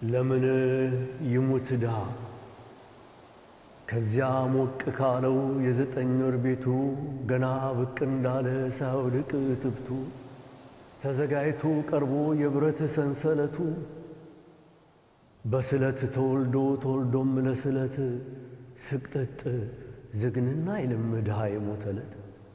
ለምን ይሙት ድሃ ከዚያ ሞቅ ካለው የዘጠኝ ወር ቤቱ ገና ብቅ እንዳለ ሳይወድቅ ትብቱ ተዘጋጅቶ ቀርቦ የብረት ሰንሰለቱ በስለት ተወልዶ ተወልዶም ለስለት ስቅጥጥ ዝግንና አይልም ድሃ የሞተ ዕለት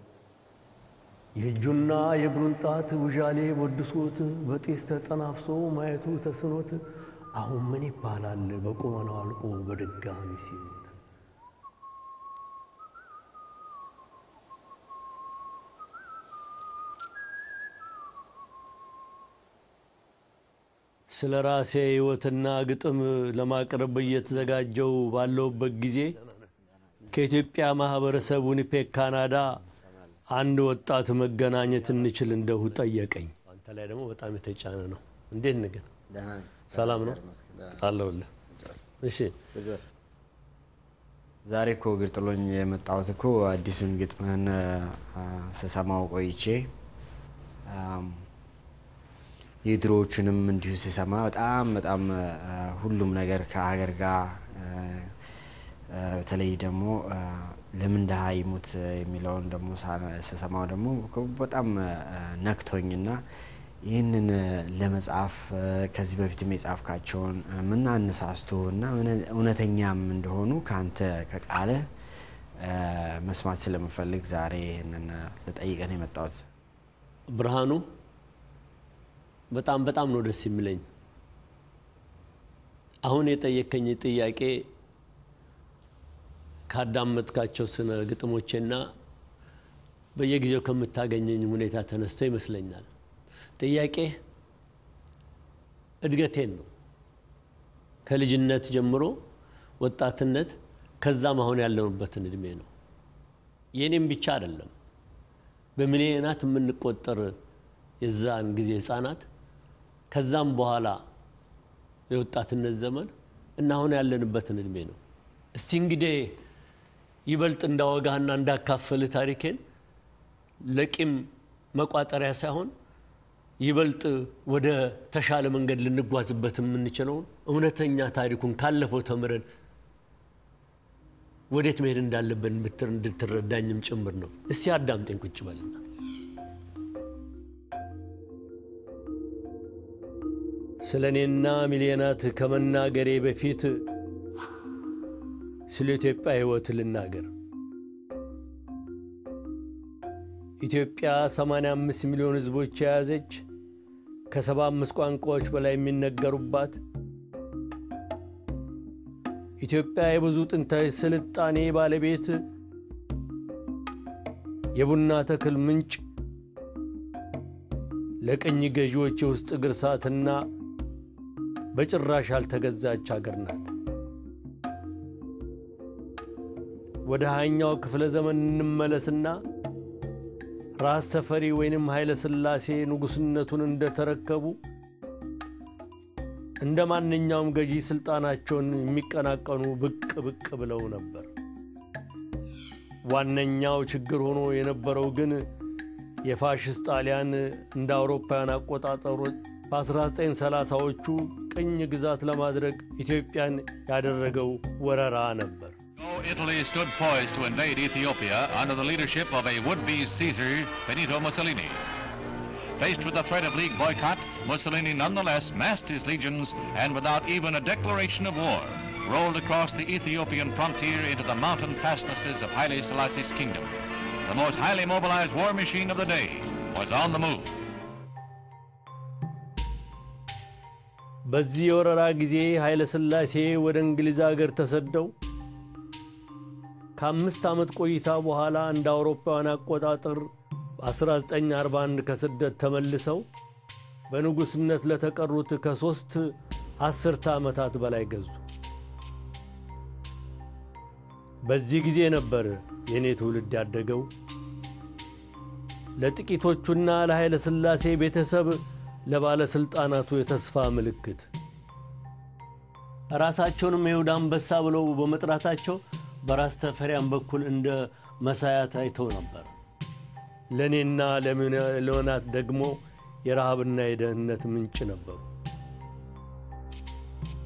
የእጁና የእግሩን ጣት ውዣሌ ወድሶት በጢስ ተጠናፍሶ ማየቱ ተስኖት አሁን ምን ይባላል በቁመናው አልቆ በድጋሚ ሲሞት ስለ ራሴ ሕይወትና ግጥም ለማቅረብ እየተዘጋጀው ባለውበት ጊዜ ከኢትዮጵያ ማህበረሰብ ዊኒፔግ ካናዳ አንድ ወጣት መገናኘት እንችል እንደሁ ጠየቀኝ። አንተ ላይ ደግሞ በጣም የተጫነ ነው። እንዴት ንግን ሰላም ነው አለሁልህ። እሺ ዛሬ እኮ እግር ጥሎኝ የመጣሁት እኮ አዲሱን ግጥምህን ስሰማው ቆይቼ የድሮዎቹንም እንዲሁ ስሰማ በጣም በጣም ሁሉም ነገር ከሀገር ጋር በተለይ ደግሞ ለምን ድሃ ይሙት የሚለውን ደግሞ ስሰማው ደግሞ በጣም ነክቶኝና ይህንን ለመጻፍ ከዚህ በፊትም የጻፍካቸውን ምን አነሳስቶ እና እውነተኛም እንደሆኑ ከአንተ ከቃለ መስማት ስለምፈልግ ዛሬ ይህንን ልጠይቀን የመጣሁት። ብርሃኑ በጣም በጣም ነው ደስ የሚለኝ። አሁን የጠየከኝ ጥያቄ ካዳመጥካቸው ስነ ግጥሞቼና በየጊዜው ከምታገኘኝ ሁኔታ ተነስቶ ይመስለኛል። ጥያቄ እድገቴን ነው። ከልጅነት ጀምሮ ወጣትነት፣ ከዛም አሁን ያለንበትን እድሜ ነው። የእኔም ብቻ አይደለም። በሚሊዮናት የምንቆጠር የዛን ጊዜ ህፃናት ከዛም በኋላ የወጣትነት ዘመን እና አሁን ያለንበትን እድሜ ነው። እስቲ እንግዲህ ይበልጥ እንዳወጋህና እንዳካፈልህ ታሪኬን ለቂም መቋጠሪያ ሳይሆን ይበልጥ ወደ ተሻለ መንገድ ልንጓዝበት የምንችለውን እውነተኛ ታሪኩን ካለፈው ተምረን ወዴት መሄድ እንዳለብን ብትር እንድትረዳኝም ጭምር ነው። እስቲ አዳምጤን ቁጭ በልና ስለ እኔና ሚሊዮናት ከመናገሬ በፊት ስለ ኢትዮጵያ ሕይወት ልናገር። ኢትዮጵያ 85 ሚሊዮን ሕዝቦች የያዘች ከ75 ቋንቋዎች በላይ የሚነገሩባት ኢትዮጵያ የብዙ ጥንታዊ ስልጣኔ ባለቤት፣ የቡና ተክል ምንጭ፣ ለቅኝ ገዢዎች የውስጥ እግር እሳትና በጭራሽ ያልተገዛች አገር ናት። ወደ ሃያኛው ክፍለ ዘመን እንመለስና ራስ ተፈሪ ወይንም ኃይለ ሥላሴ ንጉሥነቱን እንደተረከቡ እንደ ማንኛውም ገዢ ሥልጣናቸውን የሚቀናቀኑ ብቅ ብቅ ብለው ነበር። ዋነኛው ችግር ሆኖ የነበረው ግን የፋሽስት ጣሊያን እንደ አውሮፓውያን አቆጣጠሮች በ1930ዎቹ ቅኝ ግዛት ለማድረግ ኢትዮጵያን ያደረገው ወረራ ነበር። Italy stood poised to invade Ethiopia under the leadership of a would-be Caesar, Benito Mussolini. Faced with the threat of League boycott, Mussolini nonetheless massed his legions and without even a declaration of war, rolled across the Ethiopian frontier into the mountain fastnesses of Haile Selassie's kingdom. The most highly mobilized war machine of the day was on the move. በዚህ የወረራ ጊዜ ኃይለ ሥላሴ ወደ እንግሊዝ አገር ተሰደው ከአምስት ዓመት ቆይታ በኋላ እንደ አውሮፓውያን አቆጣጠር በ1941 ከስደት ተመልሰው በንጉሥነት ለተቀሩት ከሦስት አስርተ ዓመታት በላይ ገዙ። በዚህ ጊዜ ነበር የእኔ ትውልድ ያደገው። ለጥቂቶቹና ለኃይለ ሥላሴ ቤተሰብ ለባለሥልጣናቱ የተስፋ ምልክት ራሳቸውንም የይሁዳ አንበሳ ብለው በመጥራታቸው በራስ ተፈሪያን በኩል እንደ መሳያ ታይተው ነበር። ለእኔና ለሚሊዮናት ደግሞ የረሃብና የደህንነት ምንጭ ነበሩ።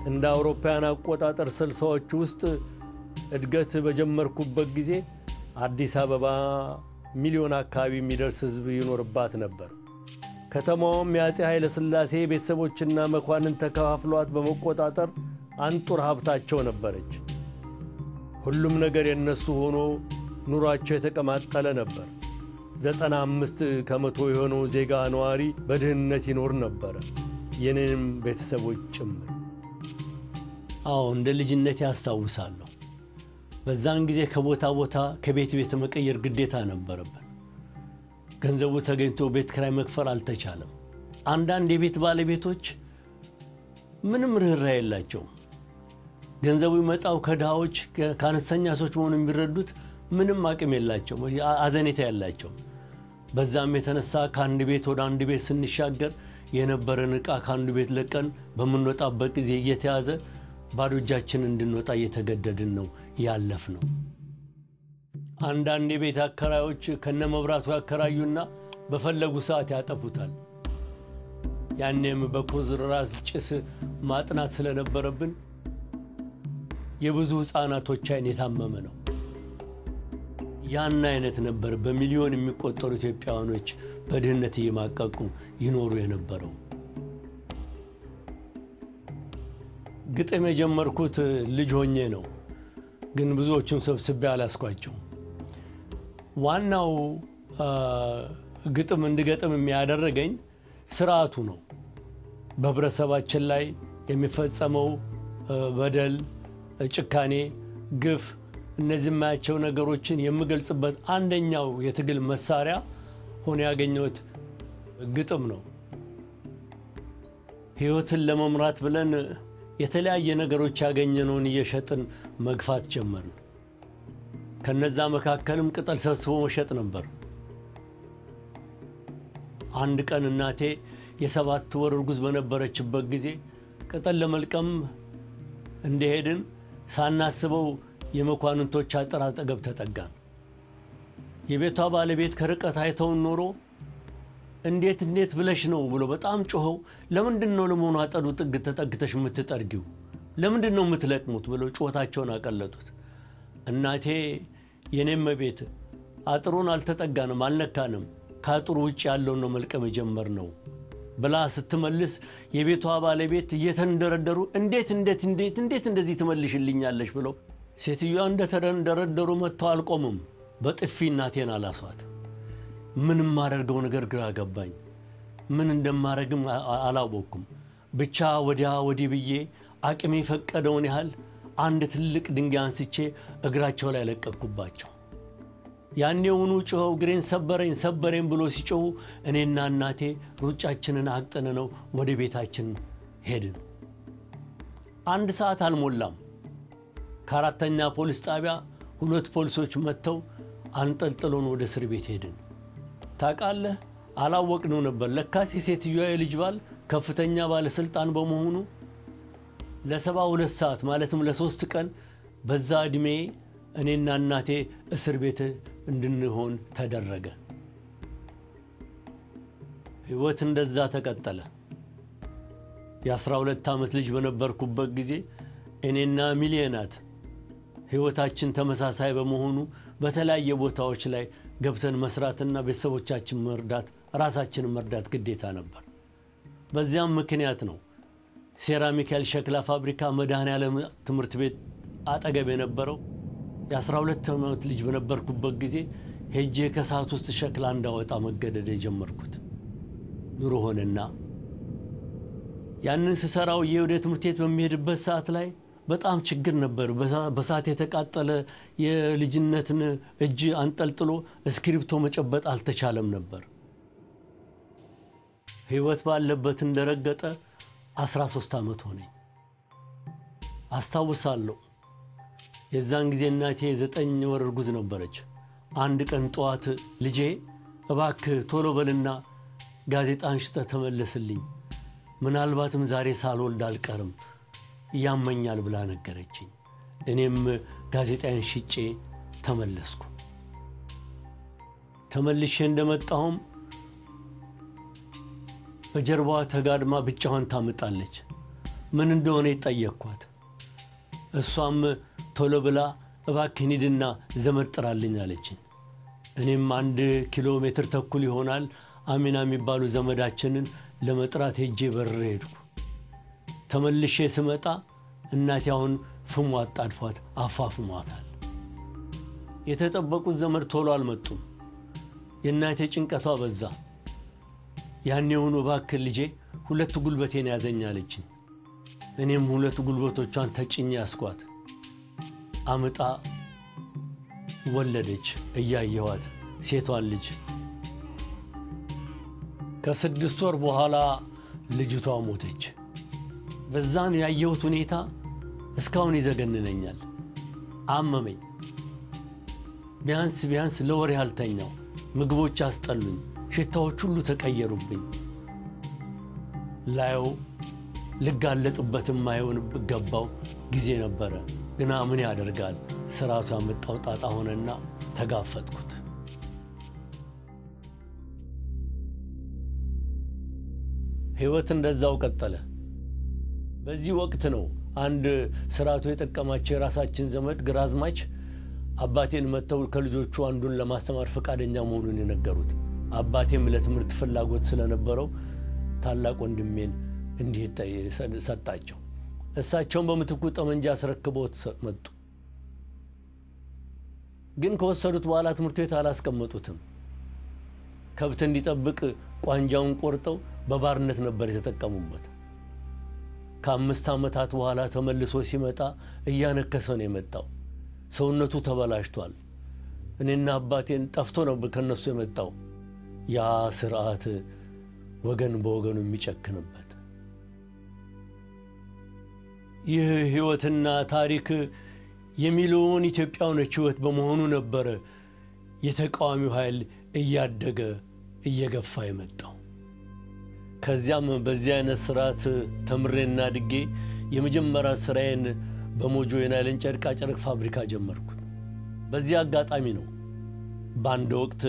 እንደ አውሮፓውያን አቆጣጠር ስልሳዎች ውስጥ እድገት በጀመርኩበት ጊዜ አዲስ አበባ ሚሊዮን አካባቢ የሚደርስ ሕዝብ ይኖርባት ነበር። ከተማዋም የአፄ ኃይለ ሥላሴ ቤተሰቦችና መኳንን ተከፋፍሏት በመቆጣጠር አንጡር ሀብታቸው ነበረች። ሁሉም ነገር የነሱ ሆኖ ኑሯቸው የተቀማጠለ ነበር። ዘጠና አምስት ከመቶ የሆነው ዜጋ ነዋሪ በድህነት ይኖር ነበረ፣ የኔንም ቤተሰቦች ጭምር። አዎ እንደ ልጅነት ያስታውሳለሁ። በዛን ጊዜ ከቦታ ቦታ ከቤት ቤት መቀየር ግዴታ ነበረብን። ገንዘቡ ተገኝቶ ቤት ክራይ መክፈል አልተቻለም። አንዳንድ የቤት ባለቤቶች ምንም ርኅራኄ የላቸውም። ገንዘቡ ይመጣው ከድሃዎች ከአነስተኛ ሰዎች መሆኑ የሚረዱት ምንም አቅም የላቸው፣ አዘኔታ ያላቸው። በዛም የተነሳ ከአንድ ቤት ወደ አንድ ቤት ስንሻገር የነበረን ዕቃ ከአንዱ ቤት ለቀን በምንወጣበት ጊዜ እየተያዘ ባዶ እጃችን እንድንወጣ እየተገደድን ነው ያለፍ ነው። አንዳንድ የቤት አከራዮች ከነ መብራቱ ያከራዩና በፈለጉ ሰዓት ያጠፉታል። ያኔም በኩርዝራዝ ጭስ ማጥናት ስለነበረብን የብዙ ሕፃናቶች ዓይን የታመመ ነው። ያን አይነት ነበር በሚሊዮን የሚቆጠሩ ኢትዮጵያውያኖች በድህነት እየማቀቁ ይኖሩ የነበረው። ግጥም የጀመርኩት ልጅ ሆኜ ነው፣ ግን ብዙዎቹን ሰብስቤ አላስኳቸው። ዋናው ግጥም እንድገጥም የሚያደረገኝ ስርዓቱ ነው። በህብረተሰባችን ላይ የሚፈጸመው በደል፣ ጭካኔ፣ ግፍ እነዚህ የማያቸው ነገሮችን የምገልጽበት አንደኛው የትግል መሳሪያ ሆኖ ያገኘሁት ግጥም ነው። ህይወትን ለመምራት ብለን የተለያየ ነገሮች ያገኘነውን እየሸጥን መግፋት ጀመርን። ከነዛ መካከልም ቅጠል ሰብስቦ መሸጥ ነበር። አንድ ቀን እናቴ የሰባት ወር እርጉዝ በነበረችበት ጊዜ ቅጠል ለመልቀም እንደሄድን ሳናስበው የመኳንንቶች አጥር አጠገብ ተጠጋን። የቤቷ ባለቤት ከርቀት አይተውን ኖሮ እንዴት እንዴት ብለሽ ነው ብሎ በጣም ጮኸው፣ ለምንድን ነው ለመሆኑ አጠዱ ጥግ ተጠግተሽ የምትጠርጊው? ለምንድን ነው የምትለቅሙት? ብለው ጩኸታቸውን አቀለጡት። እናቴ የኔም ቤት አጥሩን አልተጠጋንም፣ አልነካንም፣ ከአጥሩ ውጭ ያለውን ነው መልቀም የጀመርነው ብላ ስትመልስ የቤቷ ባለቤት እየተንደረደሩ እንዴት እንዴት እንዴት እንዴት እንደዚህ ትመልሽልኛለሽ ብለው ሴትዮዋ እንደተንደረደሩ መጥተው አልቆምም። በጥፊ እናቴን አላሷት። ምን የማደርገው ነገር ግራ ገባኝ። ምን እንደማደርግም አላወቅኩም። ብቻ ወዲያ ወዲህ ብዬ አቅሜ የፈቀደውን ያህል አንድ ትልቅ ድንጋይ አንስቼ እግራቸው ላይ ለቀቅኩባቸው። ያኔውኑ ጮኸው እግሬን ሰበረኝ ሰበረኝ ብሎ ሲጮሁ እኔና እናቴ ሩጫችንን አቅጥነነው ወደ ቤታችን ሄድን። አንድ ሰዓት አልሞላም። ከአራተኛ ፖሊስ ጣቢያ ሁለት ፖሊሶች መጥተው አንጠልጥሎን ወደ እስር ቤት ሄድን። ታውቃለህ፣ አላወቅነው ነበር። ለካስ የሴትዮዋ የልጅ ባል ከፍተኛ ባለሥልጣን በመሆኑ ለሰባ ሁለት ሰዓት ማለትም ለሦስት ቀን በዛ ዕድሜ እኔና እናቴ እስር ቤት እንድንሆን ተደረገ። ሕይወት እንደዛ ተቀጠለ። የአስራ ሁለት ዓመት ልጅ በነበርኩበት ጊዜ እኔና ሚሊዮናት ሕይወታችን ተመሳሳይ በመሆኑ በተለያየ ቦታዎች ላይ ገብተን መስራትና ቤተሰቦቻችን መርዳት፣ ራሳችንን መርዳት ግዴታ ነበር። በዚያም ምክንያት ነው ሴራሚካል ሸክላ ፋብሪካ መድኃኔዓለም ትምህርት ቤት አጠገብ የነበረው የ12 ዓመት ልጅ በነበርኩበት ጊዜ ሄጄ ከሰዓት ውስጥ ሸክላ እንዳወጣ መገደድ የጀመርኩት ኑሮ ሆነና ያንን ስሰራው ወደ ትምህርት ቤት በሚሄድበት ሰዓት ላይ በጣም ችግር ነበር። በሰዓት የተቃጠለ የልጅነትን እጅ አንጠልጥሎ እስክሪብቶ መጨበጥ አልተቻለም ነበር። ሕይወት ባለበት እንደረገጠ 13 ዓመት ሆነኝ። አስታውሳለሁ የዛን ጊዜ እናቴ የዘጠኝ ወር እርጉዝ ነበረች። አንድ ቀን ጠዋት ልጄ እባክህ ቶሎ በልና ጋዜጣን ሽጠህ ተመለስልኝ፣ ምናልባትም ዛሬ ሳልወልድ አልቀርም ያመኛል ብላ ነገረችኝ። እኔም ጋዜጣዬን ሽጬ ተመለስኩ። ተመልሼ እንደመጣሁም በጀርባዋ ተጋድማ ብቻዋን ታምጣለች። ምን እንደሆነ ጠየቅኳት። እሷም ቶሎ ብላ እባክህ ሂድና ዘመድ ጥራልኝ አለችኝ። እኔም አንድ ኪሎ ሜትር ተኩል ይሆናል አሚና የሚባሉ ዘመዳችንን ለመጥራት ሄጄ በርሬ ሄድኩ። ተመልሼ ስመጣ እናቴ አሁን ፍሟ አጣድፏት አፋፍሟታል። የተጠበቁት ዘመድ ቶሎ አልመጡም። የእናቴ ጭንቀቷ በዛ። ያኔውኑ እባክህ ልጄ ሁለት ጉልበቴን ያዘኝ አለችኝ። እኔም ሁለት ጉልበቶቿን ተጭኜ ያስኳት። አምጣ ወለደች። እያየኋት ሴቷን ልጅ ከስድስት ወር በኋላ ልጅቷ ሞተች። በዛን ያየሁት ሁኔታ እስካሁን ይዘገንነኛል። አመመኝ። ቢያንስ ቢያንስ ለወር ያልተኛው ምግቦች አስጠሉኝ። ሽታዎች ሁሉ ተቀየሩብኝ። ላየው ልጋለጥበት የማይሆን ገባው ጊዜ ነበረ። ግና ምን ያደርጋል ስርዓቱ ያመጣው ጣጣ ሆነና ተጋፈጥኩት። ሕይወት እንደዛው ቀጠለ። በዚህ ወቅት ነው አንድ ስርዓቱ የጠቀማቸው የራሳችን ዘመድ ግራዝማች አባቴን መጥተው ከልጆቹ አንዱን ለማስተማር ፈቃደኛ መሆኑን የነገሩት። አባቴም ለትምህርት ፍላጎት ስለነበረው ታላቅ ወንድሜን እንዲህ ሰጣቸው። እሳቸውን በምትኩ ጠመንጃ አስረክቦት መጡ። ግን ከወሰዱት በኋላ ትምህርት ቤት አላስቀመጡትም። ከብት እንዲጠብቅ ቋንጃውን ቆርጠው በባርነት ነበር የተጠቀሙበት። ከአምስት ዓመታት በኋላ ተመልሶ ሲመጣ እያነከሰ ነው የመጣው። ሰውነቱ ተበላሽቷል። እኔና አባቴን ጠፍቶ ነበር ከነሱ የመጣው ያ ስርዓት ወገን በወገኑ የሚጨክንበት። ይህ ሕይወትና ታሪክ የሚሊዮን ኢትዮጵያውያኖች ሕይወት በመሆኑ ነበረ የተቃዋሚው ኃይል እያደገ እየገፋ የመጣው። ከዚያም በዚህ አይነት ስርዓት ተምሬና ድጌ የመጀመሪያ ስራዬን በሞጆ የናይለን ጨርቃ ጨርቅ ፋብሪካ ጀመርኩት። በዚህ አጋጣሚ ነው በአንድ ወቅት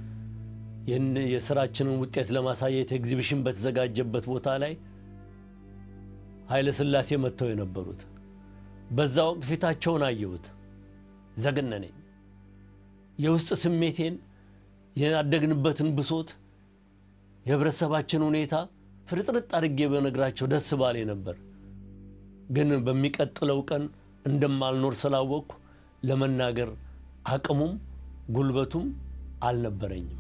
የስራችንን ውጤት ለማሳየት ኤግዚቢሽን በተዘጋጀበት ቦታ ላይ ኃይለ ሥላሴ መጥተው የነበሩት። በዛ ወቅት ፊታቸውን አየሁት፣ ዘገነነኝ። የውስጥ ስሜቴን ያደግንበትን ብሶት፣ የህብረተሰባችን ሁኔታ ፍርጥርጥ አድርጌ በነግራቸው ደስ ባሌ ነበር። ግን በሚቀጥለው ቀን እንደማልኖር ስላወቅኩ ለመናገር አቅሙም ጉልበቱም አልነበረኝም።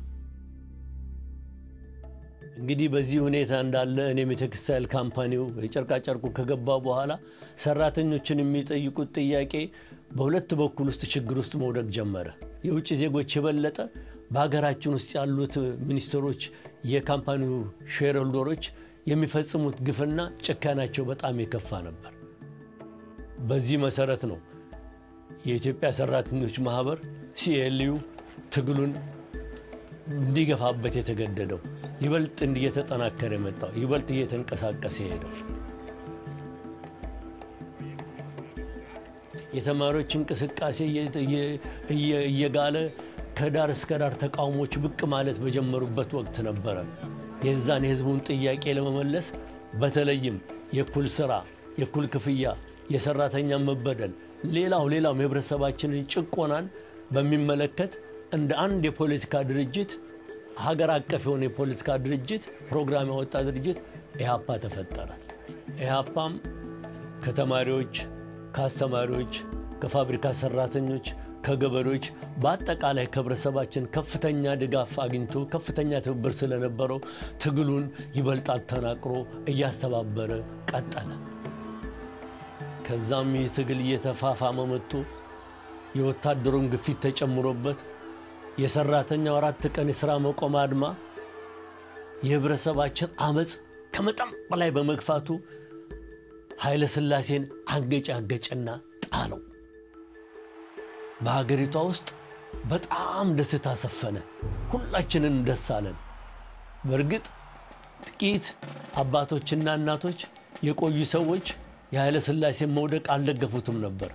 እንግዲህ በዚህ ሁኔታ እንዳለ እኔም የቴክስታይል ካምፓኒው የጨርቃጨርቁ ከገባ በኋላ ሰራተኞችን የሚጠይቁት ጥያቄ በሁለት በኩል ውስጥ ችግር ውስጥ መውደቅ ጀመረ። የውጭ ዜጎች የበለጠ በሀገራችን ውስጥ ያሉት ሚኒስትሮች፣ የካምፓኒው ሼር ሆልደሮች የሚፈጽሙት ግፍና ጭካናቸው በጣም የከፋ ነበር። በዚህ መሰረት ነው የኢትዮጵያ ሰራተኞች ማህበር ሲኤልዩ ትግሉን እንዲገፋበት የተገደደው ይበልጥ እየተጠናከረ የመጣው ይበልጥ እየተንቀሳቀሰ ሄደው የተማሪዎች እንቅስቃሴ እየጋለ ከዳር እስከ ዳር ተቃውሞች ብቅ ማለት በጀመሩበት ወቅት ነበረ የዛን የህዝቡን ጥያቄ ለመመለስ በተለይም የእኩል ስራ፣ የእኩል ክፍያ፣ የሰራተኛ መበደል፣ ሌላው ሌላውም የህብረተሰባችንን ጭቆናን በሚመለከት እንደ አንድ የፖለቲካ ድርጅት ሀገር አቀፍ የሆነ የፖለቲካ ድርጅት ፕሮግራም ያወጣ ድርጅት ኢህአፓ ተፈጠረ። ኢህአፓም ከተማሪዎች፣ ከአስተማሪዎች፣ ከፋብሪካ ሰራተኞች፣ ከገበሬዎች በአጠቃላይ ከህብረተሰባችን ከፍተኛ ድጋፍ አግኝቶ ከፍተኛ ትብብር ስለነበረው ትግሉን ይበልጥ አጠናክሮ እያስተባበረ ቀጠለ። ከዛም ይህ ትግል እየተፋፋመ መጥቶ የወታደሩን ግፊት ተጨምሮበት የሰራተኛው አራት ቀን የሥራ መቆም አድማ የህብረተሰባችን አመፅ ከመጠን በላይ በመግፋቱ ኃይለ ሥላሴን አንገጭ አንገጭና ጣለው። በሀገሪቷ ውስጥ በጣም ደስታ ሰፈነ። ሁላችንን ደስ አለን። በእርግጥ ጥቂት አባቶችና እናቶች የቆዩ ሰዎች የኃይለ ሥላሴን መውደቅ አልደገፉትም ነበር።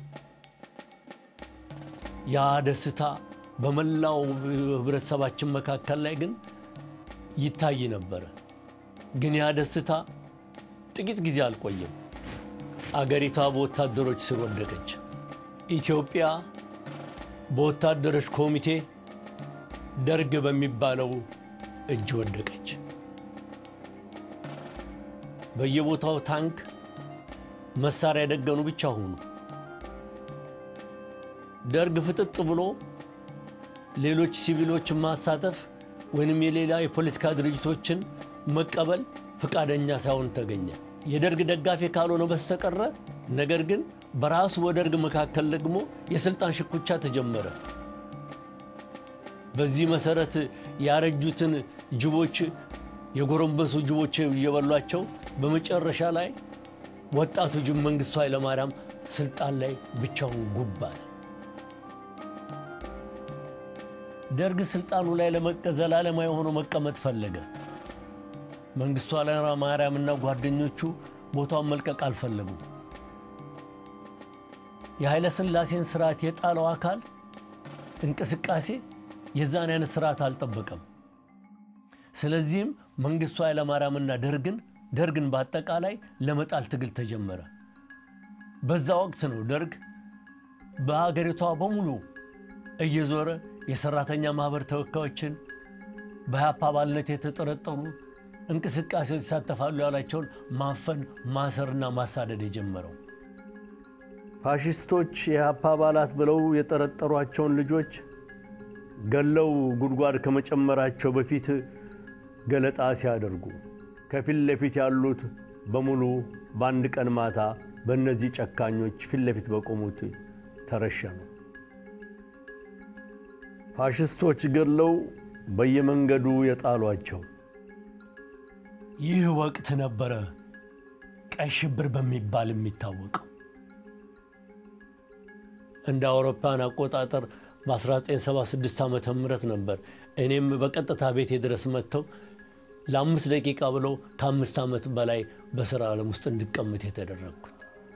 ያ ደስታ በመላው ህብረተሰባችን መካከል ላይ ግን ይታይ ነበረ። ግን ያ ደስታ ጥቂት ጊዜ አልቆየም። አገሪቷ በወታደሮች ስር ወደቀች። ኢትዮጵያ በወታደሮች ኮሚቴ ደርግ በሚባለው እጅ ወደቀች። በየቦታው ታንክ፣ መሳሪያ የደገኑ ብቻ ሆኑ። ደርግ ፍጥጥ ብሎ ሌሎች ሲቪሎችን ማሳተፍ ወይንም የሌላ የፖለቲካ ድርጅቶችን መቀበል ፈቃደኛ ሳይሆን ተገኘ። የደርግ ደጋፊ ካልሆነ በስተቀረ ነገር ግን በራሱ በደርግ መካከል ደግሞ የስልጣን ሽኩቻ ተጀመረ። በዚህ መሰረት ያረጁትን ጅቦች የጎረንበሱ ጅቦች እየበሏቸው በመጨረሻ ላይ ወጣቱ ጅብ መንግስቱ ኃይለማርያም ስልጣን ላይ ብቻውን ጉብ አለ። ደርግ ስልጣኑ ላይ ዘላለማዊ ሆኖ መቀመጥ ፈለገ። መንግስቱ ኃይለማርያም እና ጓደኞቹ ቦታውን መልቀቅ አልፈለጉም። የኃይለ ሥላሴን ስርዓት የጣለው አካል እንቅስቃሴ የዛን አይነት ስርዓት አልጠበቀም። ስለዚህም መንግስቱ ኃይለማርያምና ደርግን ደርግን በአጠቃላይ ለመጣል ትግል ተጀመረ። በዛ ወቅት ነው ደርግ በሀገሪቷ በሙሉ እየዞረ የሰራተኛ ማህበር ተወካዮችን በኢህአፓ አባልነት የተጠረጠሩ እንቅስቃሴዎች ይሳተፋሉ ያላቸውን ማፈን ማሰርና ማሳደድ የጀመረው። ፋሽስቶች የኢህአፓ አባላት ብለው የጠረጠሯቸውን ልጆች ገለው ጉድጓድ ከመጨመራቸው በፊት ገለጣ ሲያደርጉ ከፊት ለፊት ያሉት በሙሉ በአንድ ቀን ማታ በእነዚህ ጨካኞች ፊት ለፊት በቆሙት ተረሸኑ። ፋሽስቶች ገለው በየመንገዱ የጣሏቸው። ይህ ወቅት ነበረ ቀይ ሽብር በሚባል የሚታወቀው። እንደ አውሮፓን አቆጣጠር በ1976 ዓ ም ነበር እኔም በቀጥታ ቤቴ ድረስ መጥተው ለአምስት ደቂቃ ብለው ከአምስት ዓመት በላይ በሥራ ዓለም ውስጥ እንድቀምጥ የተደረግኩት።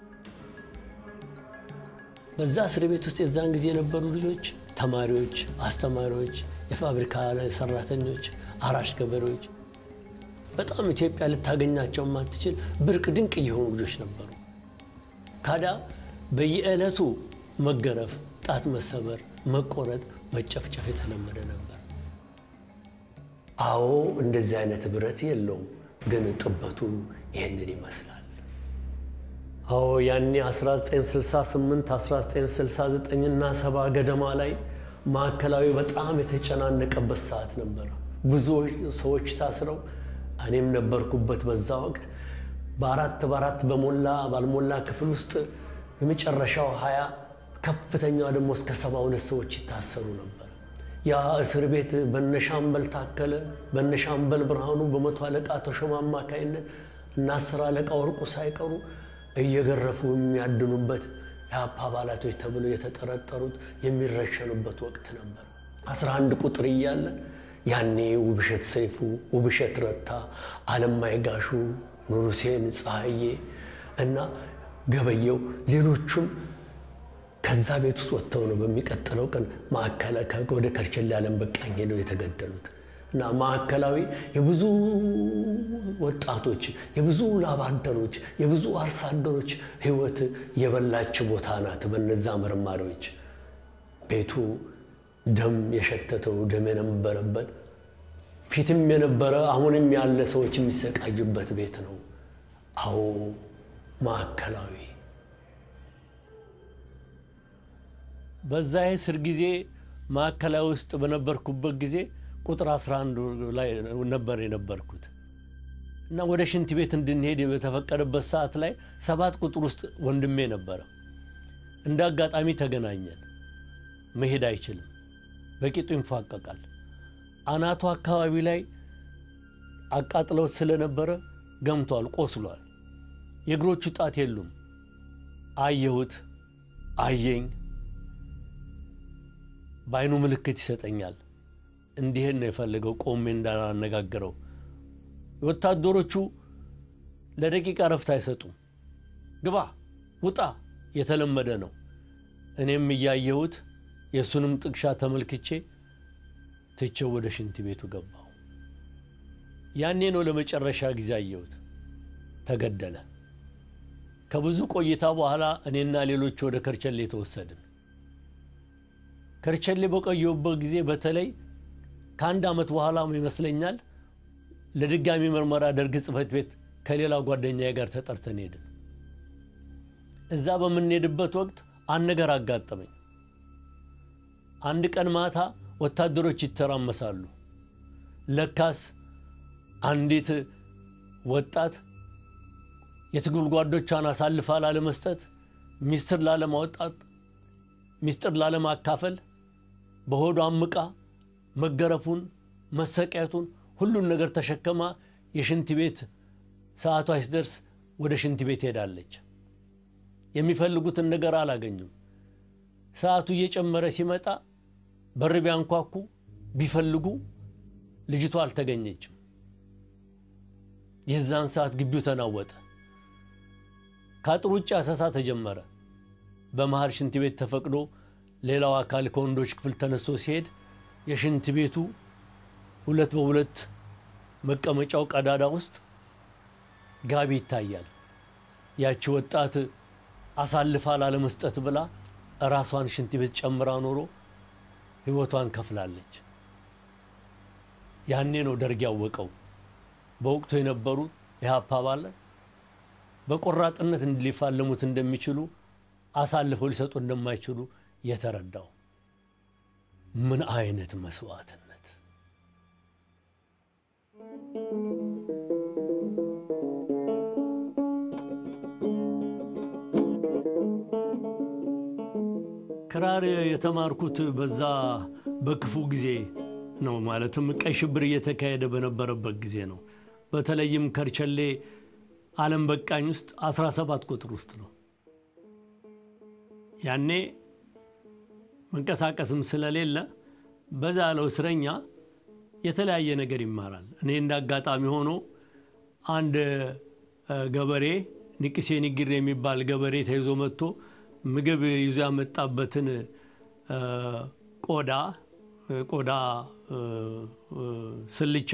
በዛ እስር ቤት ውስጥ የዛን ጊዜ የነበሩ ልጆች ተማሪዎች፣ አስተማሪዎች፣ የፋብሪካ ሰራተኞች፣ አራሽ ገበሬዎች በጣም ኢትዮጵያ ልታገኛቸው የማትችል ብርቅ ድንቅ የሆኑ ልጆች ነበሩ። ካዳ በየዕለቱ መገረፍ፣ ጣት መሰበር፣ መቆረጥ፣ መጨፍጨፍ የተለመደ ነበር። አዎ እንደዚህ አይነት ብረት የለውም፣ ግን ጥበቱ ይህንን ይመስላል። አዎ ያኔ 1968 1969 እና ሰባ ገደማ ላይ ማዕከላዊ በጣም የተጨናነቀበት ሰዓት ነበረ። ብዙ ሰዎች ታስረው እኔም ነበርኩበት በዛ ወቅት በአራት በአራት በሞላ ባልሞላ ክፍል ውስጥ የመጨረሻው ሀያ ከፍተኛዋ ደግሞ እስከ ሰባ ሁለት ሰዎች ይታሰሩ ነበር። ያ እስር ቤት በነሻምበል ታከለ በነሻምበል ብርሃኑ በመቶ አለቃ ተሾመ አማካይነት እና አስር አለቃ ወርቁ ሳይቀሩ እየገረፉ የሚያድኑበት የአፓ አባላቶች ተብለው የተጠረጠሩት የሚረሸኑበት ወቅት ነበር። አስራ አንድ ቁጥር እያለ ያኔ ውብሸት ሰይፉ፣ ውብሸት ረታ፣ አለማይ ጋሹ፣ ኑር ሁሴን ፀሐዬ እና ገበየው ሌሎቹም ከዛ ቤት ውስጥ ወጥተው ነው በሚቀጥለው ቀን ወደ ከርቸሌ ዓለም በቃኝ ሄደው የተገደሉት እና ማዕከላዊ የብዙ ወጣቶች የብዙ ላብ አደሮች የብዙ አርሶ አደሮች ሕይወት የበላች ቦታ ናት። በነዛ መርማሪዎች ቤቱ ደም የሸተተው ደም የነበረበት ፊትም የነበረ አሁንም ያለ ሰዎች የሚሰቃዩበት ቤት ነው። አዎ ማዕከላዊ በዛ የእስር ጊዜ ማዕከላዊ ውስጥ በነበርኩበት ጊዜ ቁጥር 11 ላይ ነበር የነበርኩት እና ወደ ሽንት ቤት እንድንሄድ በተፈቀደበት ሰዓት ላይ ሰባት ቁጥር ውስጥ ወንድሜ ነበረ። እንደ አጋጣሚ ተገናኘን። መሄድ አይችልም፣ በቂጡ ይንፏቀቃል። አናቱ አካባቢ ላይ አቃጥለውት ስለነበረ ገምቷል፣ ቆስሏል። የእግሮቹ ጣት የሉም። አየሁት፣ አየኝ። በአይኑ ምልክት ይሰጠኛል። እንዲህን ነው የፈለገው፣ ቆሜ እንዳላነጋግረው። ወታደሮቹ ለደቂቃ ረፍት አይሰጡም። ግባ፣ ውጣ የተለመደ ነው። እኔም እያየሁት የእሱንም ጥቅሻ ተመልክቼ ትቼው ወደ ሽንት ቤቱ ገባሁ። ያኔ ነው ለመጨረሻ ጊዜ አየሁት። ተገደለ። ከብዙ ቆይታ በኋላ እኔና ሌሎች ወደ ከርቸሌ ተወሰድን። ከርቸሌ በቆየሁበት ጊዜ በተለይ ከአንድ ዓመት በኋላ ይመስለኛል ለድጋሚ ምርመራ ደርግ ጽሕፈት ቤት ከሌላ ጓደኛዬ ጋር ተጠርተን ሄድን። እዛ በምንሄድበት ወቅት አንድ ነገር አጋጠመኝ። አንድ ቀን ማታ ወታደሮች ይተራመሳሉ። ለካስ አንዲት ወጣት የትግል ጓዶቿን አሳልፋ ላለመስጠት፣ ሚስጥር ላለማውጣት፣ ሚስጥር ላለማካፈል በሆዷ አምቃ መገረፉን፣ መሰቃየቱን ሁሉን ነገር ተሸክማ የሽንት ቤት ሰዓቷ ሲደርስ ወደ ሽንት ቤት ሄዳለች። የሚፈልጉትን ነገር አላገኙም። ሰዓቱ እየጨመረ ሲመጣ በር ቢያንኳኩ ቢፈልጉ ልጅቷ አልተገኘችም። የዛን ሰዓት ግቢው ተናወጠ። ከአጥር ውጭ አሰሳ ተጀመረ። በመሃል ሽንት ቤት ተፈቅዶ ሌላው አካል ከወንዶች ክፍል ተነስቶ ሲሄድ የሽንት ቤቱ ሁለት በሁለት መቀመጫው ቀዳዳ ውስጥ ጋቢ ይታያል። ያቺ ወጣት አሳልፋ ላለመስጠት ብላ ራሷን ሽንት ቤት ጨምራ ኖሮ ሕይወቷን ከፍላለች። ያኔ ነው ደርግ ያወቀው። በወቅቱ የነበሩ የሀፓ አባላት በቆራጥነት ሊፋለሙት እንደሚችሉ አሳልፈው ሊሰጡ እንደማይችሉ የተረዳው። ምን አይነት መስዋዕትነት! ክራር የተማርኩት በዛ በክፉ ጊዜ ነው። ማለትም ቀይ ሽብር እየተካሄደ በነበረበት ጊዜ ነው። በተለይም ከርቸሌ ዓለም በቃኝ ውስጥ 17 ቁጥር ውስጥ ነው። ያኔ መንቀሳቀስም ስለሌለ በዛ ያለው እስረኛ የተለያየ ነገር ይማራል። እኔ እንደ አጋጣሚ ሆኖ አንድ ገበሬ ንቅሴ ንግር የሚባል ገበሬ ተይዞ መጥቶ ምግብ ይዞ ያመጣበትን ቆዳ ቆዳ ስልቻ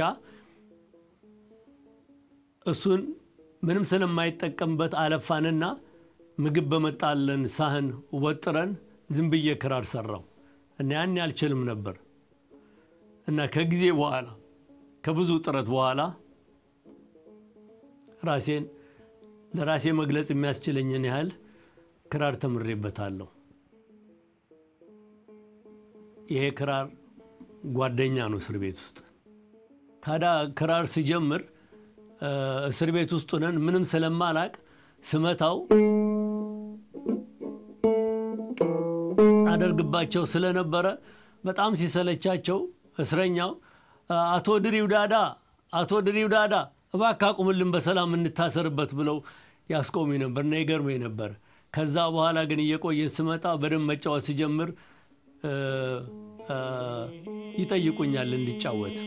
እሱን ምንም ስለማይጠቀምበት አለፋንና ምግብ በመጣለን ሳህን ወጥረን ዝም ብዬ ክራር ሰራው እና ያን አልችልም ነበር እና ከጊዜ በኋላ ከብዙ ጥረት በኋላ ራሴን ለራሴ መግለጽ የሚያስችለኝን ያህል ክራር ተምሬበታለሁ። ይሄ ክራር ጓደኛ ነው እስር ቤት ውስጥ። ታዲያ ክራር ሲጀምር እስር ቤት ውስጥ ሆነን ምንም ስለማላቅ ስመታው አደርግባቸው ስለነበረ በጣም ሲሰለቻቸው እስረኛው አቶ ድሪው ዳዳ አቶ ድሪው ዳዳ እባክህ አቁምልን በሰላም እንታሰርበት ብለው ያስቆሙኝ ነበር እና ይገርመኝ ነበር። ከዛ በኋላ ግን እየቆየን ስመጣ በደንብ መጫወት ሲጀምር ይጠይቁኛል እንዲጫወት።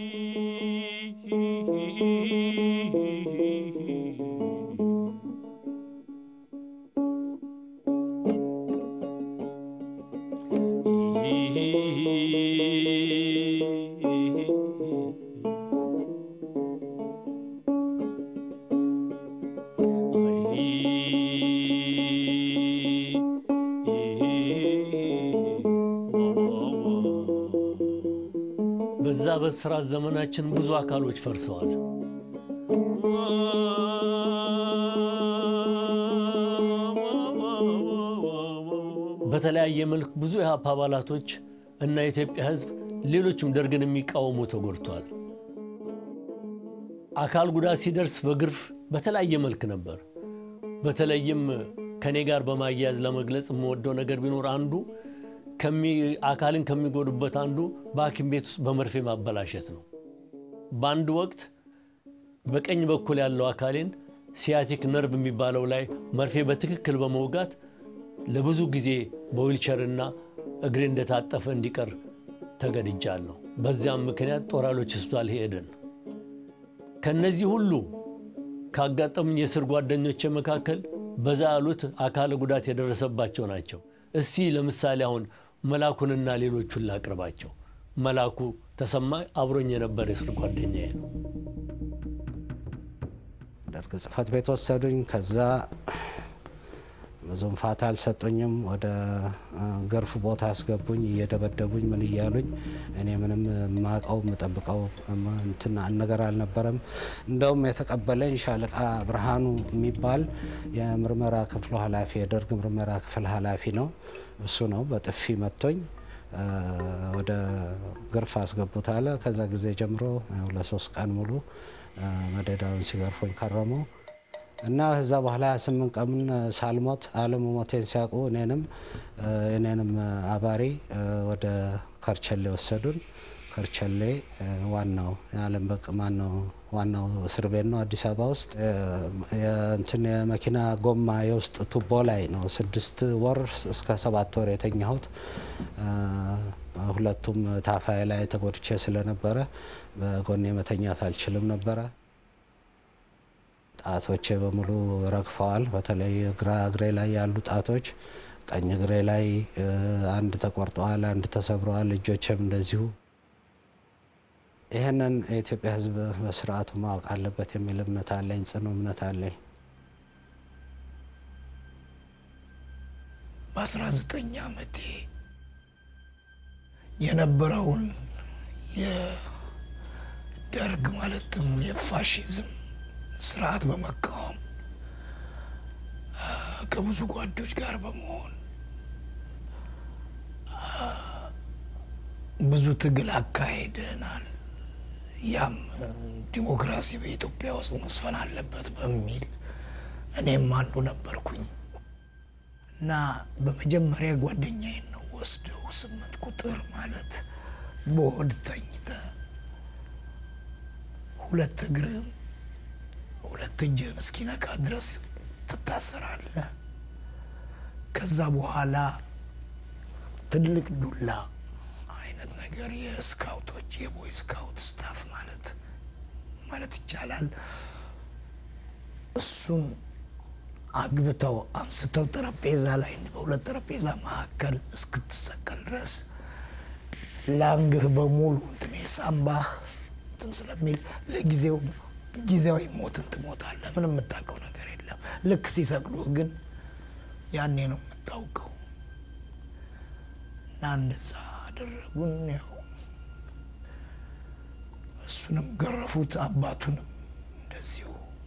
በዛ በስራት ዘመናችን ብዙ አካሎች ፈርሰዋል። በተለያየ መልክ ብዙ የሀፓ አባላቶች እና የኢትዮጵያ ሕዝብ ሌሎችም ደርግን የሚቃወሙ ተጎድተዋል። አካል ጉዳት ሲደርስ በግርፍ በተለያየ መልክ ነበር። በተለይም ከኔ ጋር በማያያዝ ለመግለጽ የምወደው ነገር ቢኖር አንዱ አካልን ከሚጎዱበት አንዱ በሐኪም ቤት ውስጥ በመርፌ ማበላሸት ነው። በአንድ ወቅት በቀኝ በኩል ያለው አካሌን ሲያቲክ ነርቭ የሚባለው ላይ መርፌ በትክክል በመውጋት ለብዙ ጊዜ በዊልቸርና እግሬ እንደታጠፈ እንዲቀር ተገድጃለሁ። በዚያም ምክንያት ጦር ኃይሎች ሆስፒታል ሄድን። ከነዚህ ሁሉ ካጋጠሙኝ የእስር ጓደኞቼ መካከል በዛ ያሉት አካለ ጉዳት የደረሰባቸው ናቸው። እስቲ ለምሳሌ አሁን መላኩንና ሌሎቹን ላቅርባቸው። መላኩ ተሰማ አብሮኝ የነበረ የእስር ጓደኛዬ ነው። ደርግ ጽሕፈት ቤት ወሰዱኝ። ከዛ ብዙም ፋታ አልሰጡኝም። ወደ ገርፍ ቦታ አስገቡኝ፣ እየደበደቡኝ ምን እያሉኝ እኔ ምንም ማቀው የምጠብቀው እንትን ነገር አልነበረም። እንደውም የተቀበለኝ ሻለቃ ብርሃኑ የሚባል የምርመራ ክፍሉ ኃላፊ የደርግ ምርመራ ክፍል ኃላፊ ነው። እሱ ነው በጥፊ መቶኝ ወደ ገርፍ አስገቡት አለ። ከዛ ጊዜ ጀምሮ ለሶስት ቀን ሙሉ መደዳውን ሲገርፎኝ ከረሙ እና ከዛ በኋላ 28 ቀን ሳልሞት አለሙ ሞቴን ሲያውቁ እኔንም እኔንም አባሪ ወደ ከርቸሌ ወሰዱን። ከርቸሌ ዋናው የዓለም በቅ ማነው ዋናው እስር ቤት ነው አዲስ አበባ ውስጥ እንትን የመኪና ጎማ የውስጥ ቱቦ ላይ ነው ስድስት ወር እስከ ሰባት ወር የተኛሁት። ሁለቱም ታፋይ ላይ ተጎድቼ ስለነበረ በጎኔ መተኛት አልችልም ነበረ። ጣቶቼ በሙሉ ረግፈዋል። በተለይ ግራ እግሬ ላይ ያሉ ጣቶች፣ ቀኝ እግሬ ላይ አንድ ተቆርጠዋል፣ አንድ ተሰብረዋል። እጆቼም እንደዚሁ። ይህንን የኢትዮጵያ ሕዝብ በስርዓቱ ማወቅ አለበት የሚል እምነት አለኝ፣ ጽኑ እምነት አለኝ። በአስራ ዘጠኝ ዓመቴ የነበረውን የደርግ ማለትም የፋሽዝም ስርዓት በመቃወም ከብዙ ጓዶች ጋር በመሆን ብዙ ትግል አካሄደናል። ያም ዲሞክራሲ በኢትዮጵያ ውስጥ መስፈን አለበት በሚል እኔም አንዱ ነበርኩኝ እና በመጀመሪያ ጓደኛዬን ነው ወስደው ስምንት ቁጥር ማለት በሆድ ተኝተ ሁለት እግርም ሁለት እጅህን እስኪነካ ድረስ ትታሰራለህ። ከዛ በኋላ ትልቅ ዱላ አይነት ነገር የስካውቶች የቦይ ስካውት ስታፍ ማለት ማለት ይቻላል። እሱን አግብተው አንስተው ጠረጴዛ ላይ በሁለት ጠረጴዛ መካከል እስክትሰቀል ድረስ ላንግህ በሙሉ እንትን የሳምባህ እንትን ስለሚል ለጊዜው ጊዜያዊ ሞትን ትሞታለህ። ምንም የምታውቀው ነገር የለም። ልክ ሲሰቅሉህ ግን ያኔ ነው የምታውቀው። እና እንደዛ አደረጉን። ያው እሱንም ገረፉት፣ አባቱንም እንደዚሁ።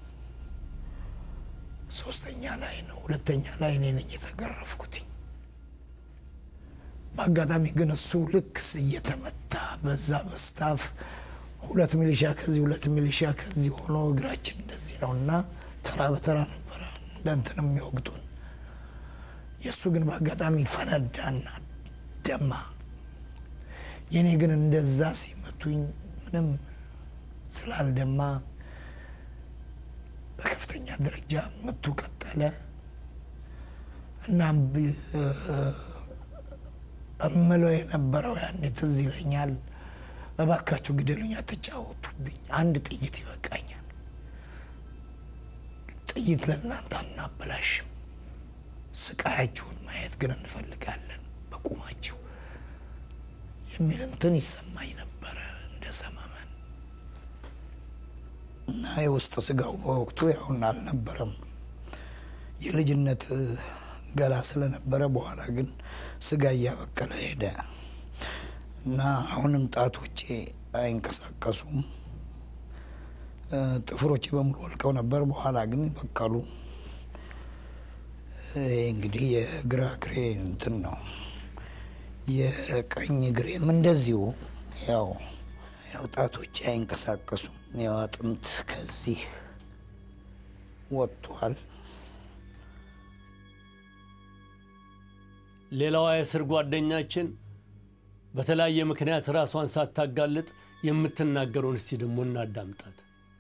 ሶስተኛ ላይ ነው ሁለተኛ ላይ እኔ ነኝ የተገረፍኩትኝ። በአጋጣሚ ግን እሱ ልክ እየተመታ በዛ በስታፍ ሁለት ሚሊሻ ከዚህ ሁለት ሚሊሻ ከዚህ ሆኖ እግራችን እንደዚህ ነው እና ተራ በተራ ነበረ እንደ እንትን የሚወግጡን። የእሱ ግን በአጋጣሚ ፈነዳና ደማ። የእኔ ግን እንደዛ ሲመቱኝ ምንም ስላልደማ በከፍተኛ ደረጃ ምቱ ቀጠለ እና እምለው የነበረው ያኔ ትዝ ይለኛል እባካችሁ ግደሉኝ፣ አትጫወቱብኝ፣ አንድ ጥይት ይበቃኛል፣ ጥይት ለእናንተ አናበላሽም፣ ስቃያችሁን ማየት ግን እንፈልጋለን በቁማችሁ የሚል እንትን ይሰማኝ ነበረ እንደ ሰመመን እና የውስጥ ስጋው በወቅቱ ያሁን አልነበረም የልጅነት ገላ ስለነበረ በኋላ ግን ስጋ እያበቀለ ሄደ። እና አሁንም ጣቶቼ አይንቀሳቀሱም። ጥፍሮቼ በሙሉ ወልቀው ነበር። በኋላ ግን በቀሉ። ይሄ እንግዲህ የግራ እግሬ እንትን ነው። የቀኝ እግሬም እንደዚሁ ያው ያው ጣቶቼ አይንቀሳቀሱም። ያው አጥንት ከዚህ ወጥቷል። ሌላዋ የእስር ጓደኛችን በተለያየ ምክንያት ራሷን ሳታጋልጥ የምትናገረውን እስቲ ደግሞ እናዳምጣት።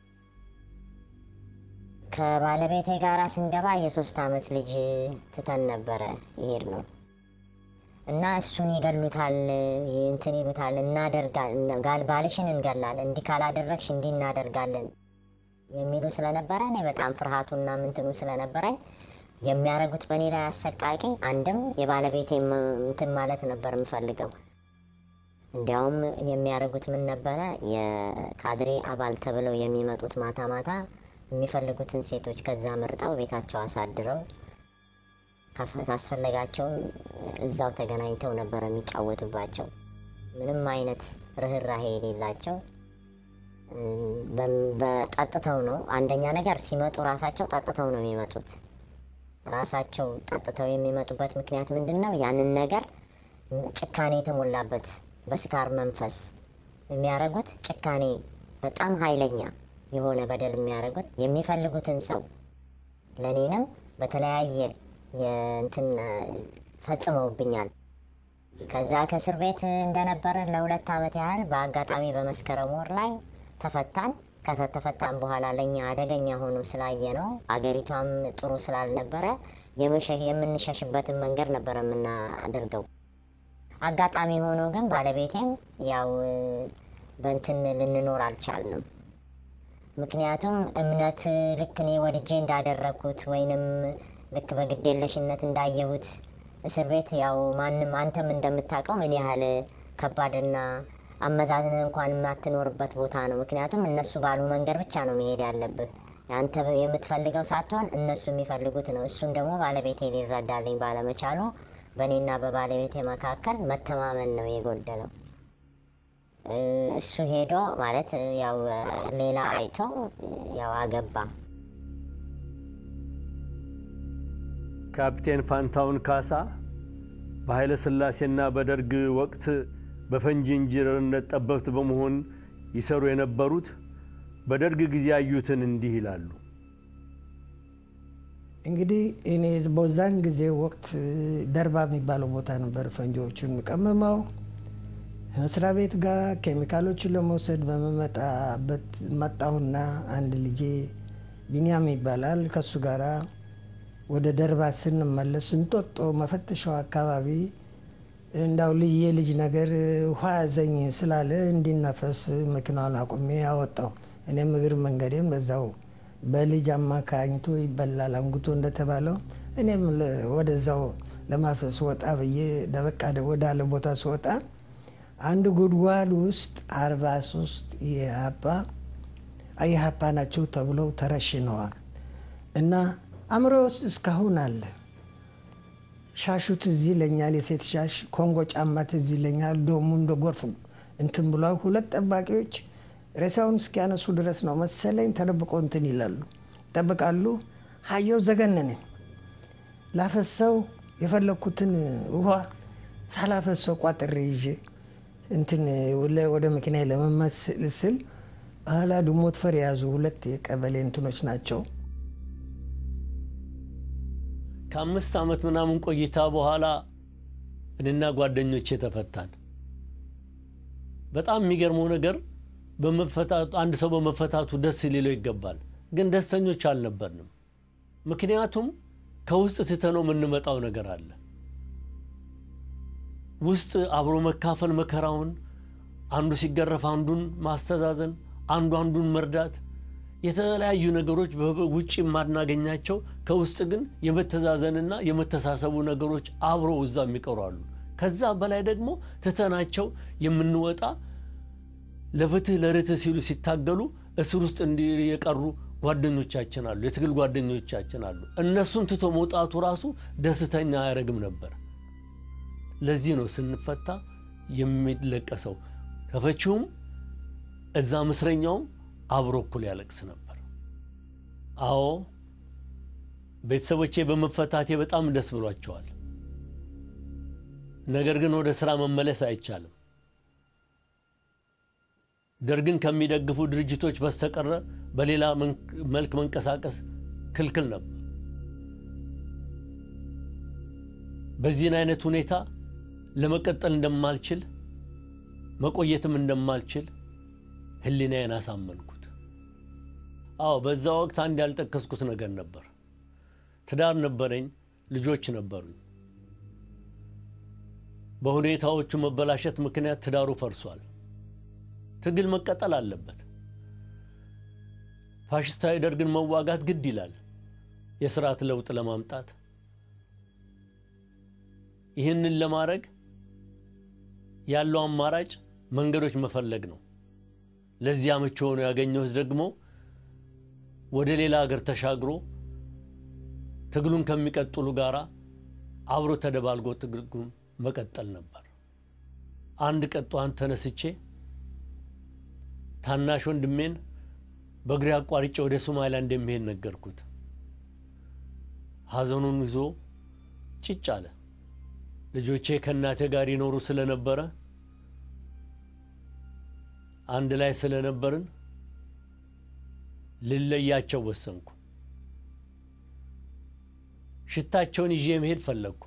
ከባለቤቴ ጋር ስንገባ የሶስት ዓመት ልጅ ትተን ነበረ ይሄድ ነው እና እሱን ይገሉታል፣ እንትን ይሉታል፣ እናደርጋል፣ ባልሽን እንገላለን፣ እንዲህ ካላደረግሽ እንዲህ እናደርጋለን የሚሉ ስለነበረ እኔ በጣም ፍርሃቱና ምንትኑ ስለነበረኝ የሚያደርጉት በእኔ ላይ አሰቃቂ፣ አንድም የባለቤቴ እንትን ማለት ነበር የምፈልገው። እንዲያውም የሚያደርጉት ምን ነበረ? የካድሬ አባል ተብለው የሚመጡት ማታ ማታ የሚፈልጉትን ሴቶች ከዛ መርጠው ቤታቸው አሳድረው ካስፈለጋቸውም እዛው ተገናኝተው ነበረ የሚጫወቱባቸው። ምንም አይነት ርኅራሄ የሌላቸው በጠጥተው ነው። አንደኛ ነገር ሲመጡ ራሳቸው ጠጥተው ነው የሚመጡት። ራሳቸው ጠጥተው የሚመጡበት ምክንያት ምንድን ነው? ያንን ነገር ጭካኔ የተሞላበት በስካር መንፈስ የሚያደርጉት ጭካኔ በጣም ኃይለኛ የሆነ በደል የሚያደርጉት የሚፈልጉትን ሰው ለእኔንም በተለያየ የእንትን ፈጽመውብኛል። ከዛ ከእስር ቤት እንደነበረን ለሁለት ዓመት ያህል በአጋጣሚ በመስከረም ወር ላይ ተፈታን። ከተፈታን በኋላ ለእኛ አደገኛ ሆኖ ስላየ ነው አገሪቷም ጥሩ ስላልነበረ የምንሸሽበትን መንገድ ነበር የምናደርገው። አጋጣሚ ሆኖ ግን ባለቤቴም ያው በንትን ልንኖር አልቻልንም። ምክንያቱም እምነት ልክ እኔ ወድጄ እንዳደረግኩት ወይንም ልክ በግዴለሽነት እንዳየሁት እስር ቤት ያው ማንም አንተም እንደምታውቀው ምን ያህል ከባድና አመዛዝን እንኳን የማትኖርበት ቦታ ነው። ምክንያቱም እነሱ ባሉ መንገድ ብቻ ነው መሄድ ያለብህ። አንተ የምትፈልገው ሳትሆን እነሱ የሚፈልጉት ነው። እሱን ደግሞ ባለቤቴ ሊረዳልኝ ባለመቻሉ በእኔና በባለቤቴ መካከል መተማመን ነው የጎደለው። እሱ ሄዶ ማለት ያው ሌላ አይቶ ያው አገባ። ካፕቴን ፋንታውን ካሳ በኃይለ ሥላሴና በደርግ ወቅት በፈንጂ ኢንጂነርነት ጠበብት በመሆን ይሰሩ የነበሩት በደርግ ጊዜ ያዩትን እንዲህ ይላሉ። እንግዲህ እኔ በዛን ጊዜ ወቅት ደርባ የሚባለው ቦታ ነበር ፈንጂዎቹን ቀመመው መስሪያ ቤት ጋር ኬሚካሎችን ለመውሰድ በመመጣበት መጣሁና አንድ ልጄ ቢኒያም ይባላል ከሱ ጋራ ወደ ደርባ ስንመለስ እንጦጦ መፈተሻው አካባቢ እንዳው ልዬ ልጅ ነገር ውሃ ያዘኝ ስላለ እንዲነፈስ መኪናውን አቁሜ ያወጣው እኔም እግር መንገዴም በዛው በልጅ አማካኝቶ ይበላል አንጉቶ እንደተባለው እኔም ወደዛው ለማፈስ ወጣ ብዬ ደበቃ ወዳለ ቦታ ስወጣ አንድ ጉድጓድ ውስጥ አርባ ሶስት የሀፓ የሀፓ ናቸው ተብለው ተረሽነዋል እና አእምሮ ውስጥ እስካሁን አለ። ሻሹ ትዝ ይለኛል፣ የሴት ሻሽ ኮንጎ ጫማ ትዝ ይለኛል። ዶሙ እንደ ጎርፍ እንትን ብሏል። ሁለት ጠባቂዎች ሬሳውን እስኪያነሱ ድረስ ነው መሰለኝ ተደብቆ እንትን ይላሉ፣ ይጠብቃሉ። ሀየው ዘገነነ። ላፈሰው የፈለግኩትን ውሃ ሳላፈሰው ቋጥሬ ይዤ እንትን ወደ መኪና ለመመስል ስል ኋላ ድሞት ፈር የያዙ ሁለት የቀበሌ እንትኖች ናቸው። ከአምስት ዓመት ምናምን ቆይታ በኋላ እኔና ጓደኞቼ ተፈታን። በጣም የሚገርመው ነገር በመፈታቱ አንድ ሰው በመፈታቱ ደስ ሊለው ይገባል፣ ግን ደስተኞች አልነበርንም። ምክንያቱም ከውስጥ ትተነው የምንመጣው ነገር አለ። ውስጥ አብሮ መካፈል መከራውን፣ አንዱ ሲገረፍ አንዱን ማስተዛዘን፣ አንዱ አንዱን መርዳት የተለያዩ ነገሮች ውጭ የማናገኛቸው ከውስጥ ግን የመተዛዘንና የመተሳሰቡ ነገሮች አብረው እዛ የሚቀሩ አሉ። ከዛ በላይ ደግሞ ትተናቸው የምንወጣ ለፍትህ ለርትህ ሲሉ ሲታገሉ እስር ውስጥ እንዲ የቀሩ ጓደኞቻችን አሉ፣ የትግል ጓደኞቻችን አሉ። እነሱን ትቶ መውጣቱ ራሱ ደስተኛ አያደርግም ነበር። ለዚህ ነው ስንፈታ የሚለቀሰው። ተፈቺውም እዛ ምስረኛውም አብሮ እኩል ያለቅስ ነበር። አዎ ቤተሰቦቼ በመፈታቴ በጣም ደስ ብሏቸዋል። ነገር ግን ወደ ሥራ መመለስ አይቻልም። ደርግን ከሚደግፉ ድርጅቶች በስተቀረ በሌላ መልክ መንቀሳቀስ ክልክል ነበር። በዚህን አይነት ሁኔታ ለመቀጠል እንደማልችል መቆየትም እንደማልችል ሕሊናዬን አሳመንኩት። አዎ በዛ ወቅት አንድ ያልጠቀስኩት ነገር ነበር። ትዳር ነበረኝ፣ ልጆች ነበሩኝ። በሁኔታዎቹ መበላሸት ምክንያት ትዳሩ ፈርሷል። ትግል መቀጠል አለበት። ፋሽስታዊ ደርግን መዋጋት ግድ ይላል የስርዓት ለውጥ ለማምጣት። ይህንን ለማድረግ ያለው አማራጭ መንገዶች መፈለግ ነው። ለዚያ ምቹ ሆኖ ያገኘሁት ደግሞ ወደ ሌላ ሀገር ተሻግሮ ትግሉን ከሚቀጥሉ ጋራ አብሮ ተደባልጎ ትግሉን መቀጠል ነበር። አንድ ቀን ጠዋት ተነስቼ ታናሽ ወንድሜን በእግሬ አቋርጬ ወደ ሶማሊያ እንደሚሄድ ነገርኩት። ሐዘኑን ይዞ ጭጭ አለ። ልጆቼ ከእናቴ ጋር ይኖሩ ስለነበረ አንድ ላይ ስለነበርን ልለያቸው ወሰንኩ። ሽታቸውን ይዤ መሄድ ፈለግኩ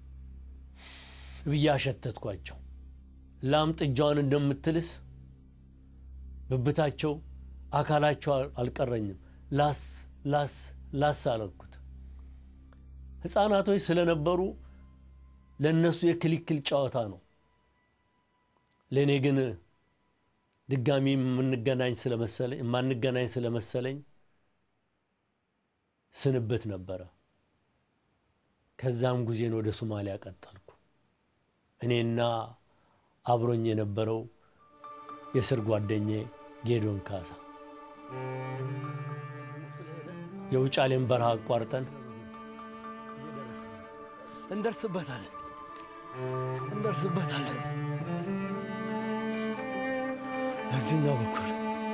ብዬ አሸተትኳቸው። ላም ጥጃዋን እንደምትልስ ብብታቸው፣ አካላቸው አልቀረኝም። ላስ ላስ ላስ አለኩት። ሕፃናቶች ስለነበሩ ለእነሱ የክልክል ጨዋታ ነው። ለእኔ ግን ድጋሚ የምንገናኝ ስለመሰለኝ የማንገናኝ ስለመሰለኝ ስንብት ነበረ። ከዛም ጉዜን ወደ ሶማሊያ ቀጠልኩ። እኔና አብሮኝ የነበረው የስር ጓደኜ ጌዶን ካሳ የውጫሌን በረሃ አቋርጠን እንደርስበታለን እንደርስበታለን በዚህኛው በኩል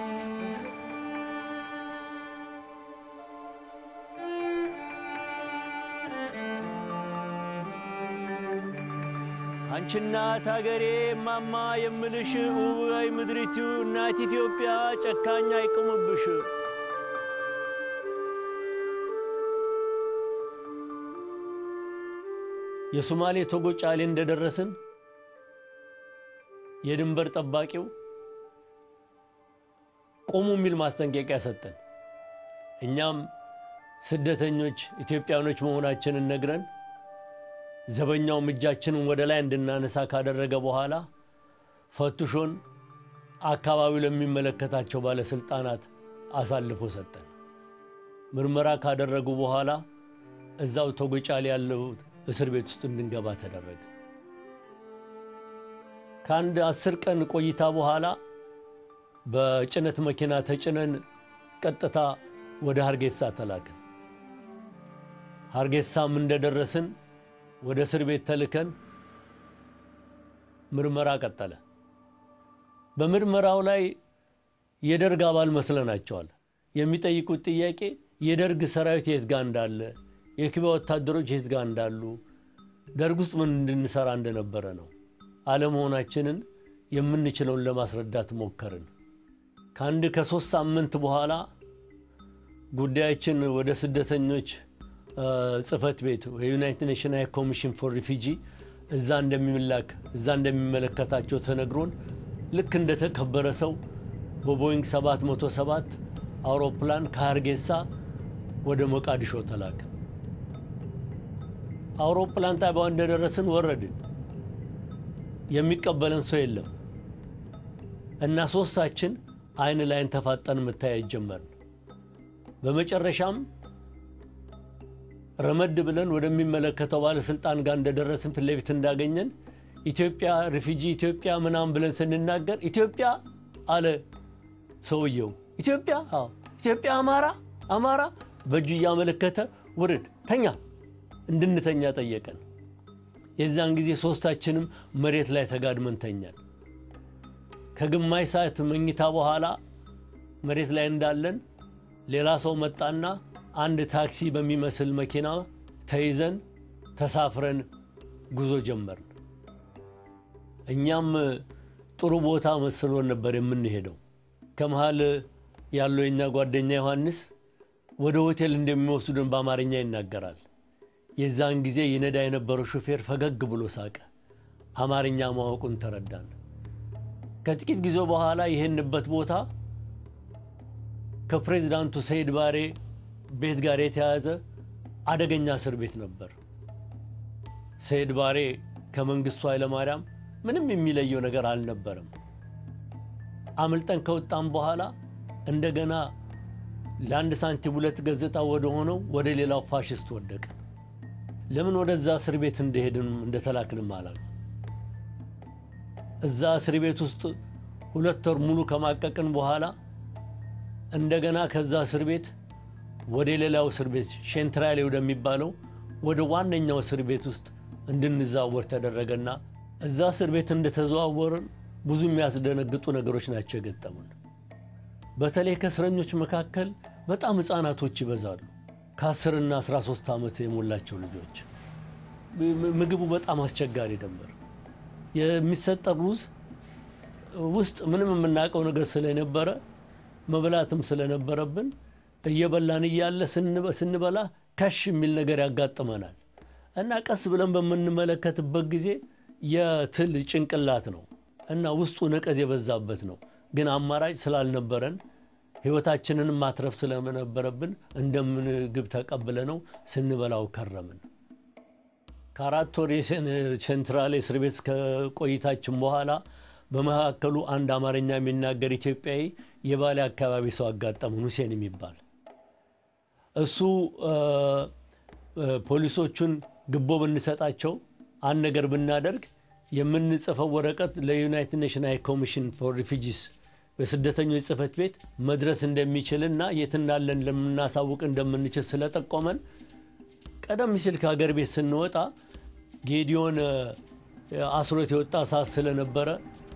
አንቺ እናት አገሬ ማማ የምልሽ ውበይ ምድሪቱ እናት ኢትዮጵያ ጨካኝ አይቅሙብሽ። የሶማሌ ቶጎ ጫሌ እንደደረስን የድንበር ጠባቂው ቆሙ የሚል ማስጠንቀቂያ ሰጠን። እኛም ስደተኞች ኢትዮጵያኖች መሆናችንን ነግረን ዘበኛውም እጃችንን ወደ ላይ እንድናነሳ ካደረገ በኋላ ፈቱሾን አካባቢው ለሚመለከታቸው ባለስልጣናት አሳልፎ ሰጠን። ምርመራ ካደረጉ በኋላ እዛው ቶጎጫሌ ያለው እስር ቤት ውስጥ እንድንገባ ተደረገ። ከአንድ አስር ቀን ቆይታ በኋላ በጭነት መኪና ተጭነን ቀጥታ ወደ ሀርጌሳ ተላክን። ሀርጌሳም እንደደረስን ወደ እስር ቤት ተልከን ምርመራ ቀጠለ። በምርመራው ላይ የደርግ አባል መስለናቸዋል። የሚጠይቁት ጥያቄ የደርግ ሰራዊት የት ጋር እንዳለ፣ የኩባ ወታደሮች የት ጋር እንዳሉ፣ ደርግ ውስጥ ምን እንድንሰራ እንደነበረ ነው። አለመሆናችንን የምንችለውን ለማስረዳት ሞከርን። ከአንድ ከሶስት ሳምንት በኋላ ጉዳያችን ወደ ስደተኞች ጽህፈት ቤት የዩናይትድ ኔሽን ሃይ ኮሚሽን ፎር ሪፊጂ እዛ እንደሚላክ እዛ እንደሚመለከታቸው ተነግሮን ልክ እንደተከበረ ሰው በቦይንግ 707 አውሮፕላን ከሀርጌሳ ወደ ሞቃዲሾ ተላከ። አውሮፕላን ጣቢያው እንደደረስን ወረድን። የሚቀበለን ሰው የለም እና ሶስታችን አይን ላይን ተፋጠን መታየት ጀመርን። በመጨረሻም ረመድ ብለን ወደሚመለከተው ባለስልጣን ጋር እንደደረስን ፊት ለፊት እንዳገኘን ኢትዮጵያ ሪፊጂ ኢትዮጵያ ምናምን ብለን ስንናገር ኢትዮጵያ አለ ሰውየው። ኢትዮጵያ አዎ፣ ኢትዮጵያ አማራ አማራ በእጁ እያመለከተ ውርድ ተኛ እንድንተኛ ጠየቀን። የዛን ጊዜ ሶስታችንም መሬት ላይ ተጋድመን ተኛን። ከግማሽ ሰዓት መኝታ በኋላ መሬት ላይ እንዳለን ሌላ ሰው መጣና አንድ ታክሲ በሚመስል መኪና ተይዘን ተሳፍረን ጉዞ ጀመርን። እኛም ጥሩ ቦታ መስሎን ነበር የምንሄደው። ከመሃል ያለው የኛ ጓደኛ ዮሐንስ ወደ ሆቴል እንደሚወስዱን በአማርኛ ይናገራል። የዛን ጊዜ ይነዳ የነበረው ሹፌር ፈገግ ብሎ ሳቀ። አማርኛ ማወቁን ተረዳን። ከጥቂት ጊዜ በኋላ ይህንበት ቦታ ከፕሬዚዳንቱ ሰይድ ባሬ ቤት ጋር የተያያዘ አደገኛ እስር ቤት ነበር። ሰይድ ባሬ ከመንግስቱ ኃይለማርያም ምንም የሚለየው ነገር አልነበረም። አምልጠን ከወጣም በኋላ እንደገና ለአንድ ሳንቲም ሁለት ገጽታ ወደ ሆነው ወደ ሌላው ፋሽስት ወደቀ። ለምን ወደዛ እስር ቤት እንደሄድን እንደተላክንም አላውቅም። እዛ እስር ቤት ውስጥ ሁለት ወር ሙሉ ከማቀቅን በኋላ እንደገና ከዛ እስር ቤት ወደ ሌላው እስር ቤት ሼንትራሌ ወደሚባለው ወደ ዋነኛው እስር ቤት ውስጥ እንድንዛወር ተደረገና እዛ እስር ቤት እንደተዘዋወርን ብዙ የሚያስደነግጡ ነገሮች ናቸው የገጠሙን። በተለይ ከእስረኞች መካከል በጣም ሕፃናቶች ይበዛሉ። ከ10ና 13 ዓመት የሞላቸው ልጆች። ምግቡ በጣም አስቸጋሪ ነበር። የሚሰጠ ሩዝ ውስጥ ምንም የምናውቀው ነገር ስለነበረ መብላትም ስለነበረብን እየበላን እያለ ስንበላ ከሽ የሚል ነገር ያጋጥመናል እና ቀስ ብለን በምንመለከትበት ጊዜ የትል ጭንቅላት ነው እና ውስጡ ነቀዝ የበዛበት ነው። ግን አማራጭ ስላልነበረን ሕይወታችንን ማትረፍ ስለነበረብን እንደ ምግብ ተቀብለ ነው ስንበላው ከረምን። ከአራት ወር ሴንትራል እስር ቤት ከቆይታችን በኋላ በመካከሉ አንድ አማርኛ የሚናገር ኢትዮጵያዊ የባሌ አካባቢ ሰው አጋጠመን፣ ሁሴን የሚባል እሱ ፖሊሶቹን ግቦ ብንሰጣቸው አንድ ነገር ብናደርግ የምንጽፈው ወረቀት ለዩናይትድ ኔሽን ሃይ ኮሚሽን ፎር ሪፊጂስ በስደተኞች ጽህፈት ቤት መድረስ እንደሚችልና የት እንዳለን ለምናሳውቅ እንደምንችል ስለጠቆመን ቀደም ሲል ከሀገር ቤት ስንወጣ ጌዲዮን አስሮት የወጣ ሰዓት ስለነበረ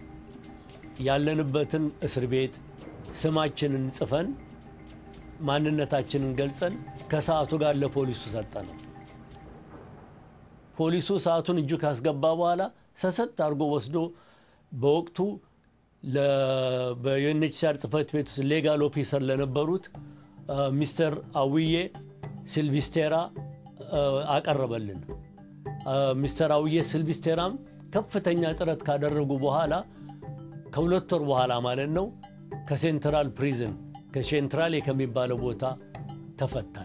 ያለንበትን እስር ቤት ስማችንን ጽፈን ማንነታችንን ገልጸን ከሰዓቱ ጋር ለፖሊሱ ሰጠ ነው። ፖሊሱ ሰዓቱን እጁ ካስገባ በኋላ ሰሰት አድርጎ ወስዶ በወቅቱ በዩኤንኤችሲአር ጽህፈት ቤት ውስጥ ሌጋል ኦፊሰር ለነበሩት ሚስተር አውዬ ሲልቪስቴራ አቀረበልን። ሚስተር አውዬ ሲልቪስቴራም ከፍተኛ ጥረት ካደረጉ በኋላ ከሁለት ወር በኋላ ማለት ነው ከሴንትራል ፕሪዝን ከሴንትራል ከሚባለው ቦታ ተፈታን።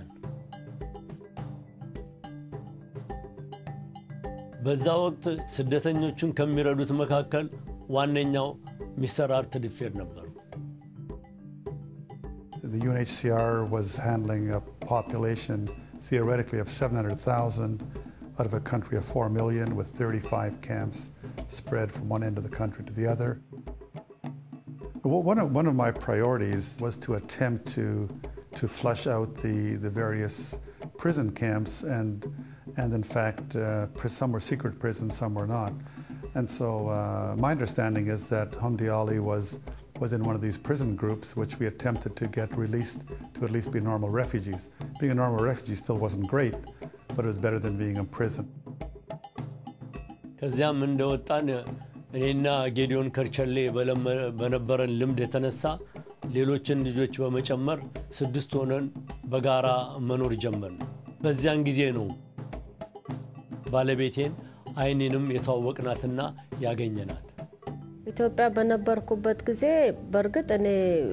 በዛ ወቅት ስደተኞቹን ከሚረዱት መካከል ዋነኛው ሚስተር አርት ዲፌር ነበሩ። The UNHCR was handling a population theoretically of 700,000 out of a country of 4 million with 35 camps spread from one end of the country to the other. One of, one of my priorities was to attempt to, to flush out the, the various prison camps and, and in fact, uh, some were secret prisons, some were not. And so uh, my understanding is that Hamdi Ali was, was in one of these prison groups which we attempted to get released to at least be normal refugees. Being a normal refugee still wasn't great, but it was better than being in prison. ከዚያም እንደወጣን እኔና ጌዲዮን ከርቸሌ በነበረን ልምድ የተነሳ ሌሎችን ልጆች በመጨመር ስድስት ሆነን በጋራ መኖር ጀመርን። በዚያን ጊዜ ነው ባለቤቴን አይኔንም የተዋወቅናትና ያገኘናት። ኢትዮጵያ በነበርኩበት ጊዜ በእርግጥ እኔ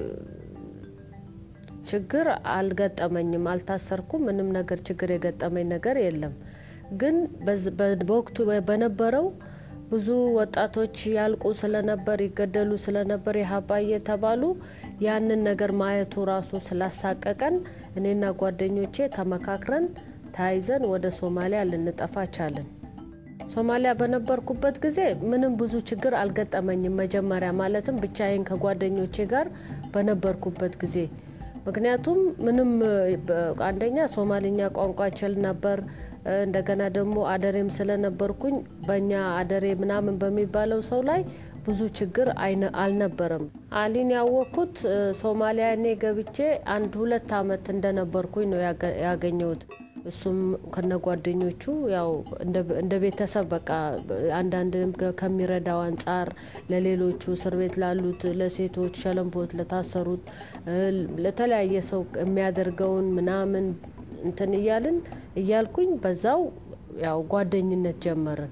ችግር አልገጠመኝም፣ አልታሰርኩም። ምንም ነገር ችግር የገጠመኝ ነገር የለም። ግን በወቅቱ በነበረው ብዙ ወጣቶች ያልቁ ስለነበር ይገደሉ ስለነበር የሀባ እየተባሉ ያንን ነገር ማየቱ ራሱ ስላሳቀቀን እኔና ጓደኞቼ ተመካክረን ተያይዘን ወደ ሶማሊያ ልንጠፋ ቻልን። ሶማሊያ በነበርኩበት ጊዜ ምንም ብዙ ችግር አልገጠመኝም። መጀመሪያ ማለትም ብቻዬን ከጓደኞቼ ጋር በነበርኩበት ጊዜ ምክንያቱም ምንም አንደኛ ሶማሊኛ ቋንቋ ችል ነበር። እንደገና ደግሞ አደሬም ስለነበርኩኝ በእኛ አደሬ ምናምን በሚባለው ሰው ላይ ብዙ ችግር አልነበረም። አሊን ያወቅኩት ሶማሊያ እኔ ገብቼ አንድ ሁለት ዓመት እንደነበርኩኝ ነው ያገኘሁት። እሱም ከነ ጓደኞቹ ያው እንደ ቤተሰብ በቃ አንዳንድ ከሚረዳው አንጻር ለሌሎቹ እስር ቤት ላሉት ለሴቶች ሸለምቦት ለታሰሩት ለተለያየ ሰው የሚያደርገውን ምናምን እንትን እያልን እያልኩኝ በዛው ያው ጓደኝነት ጀመርን።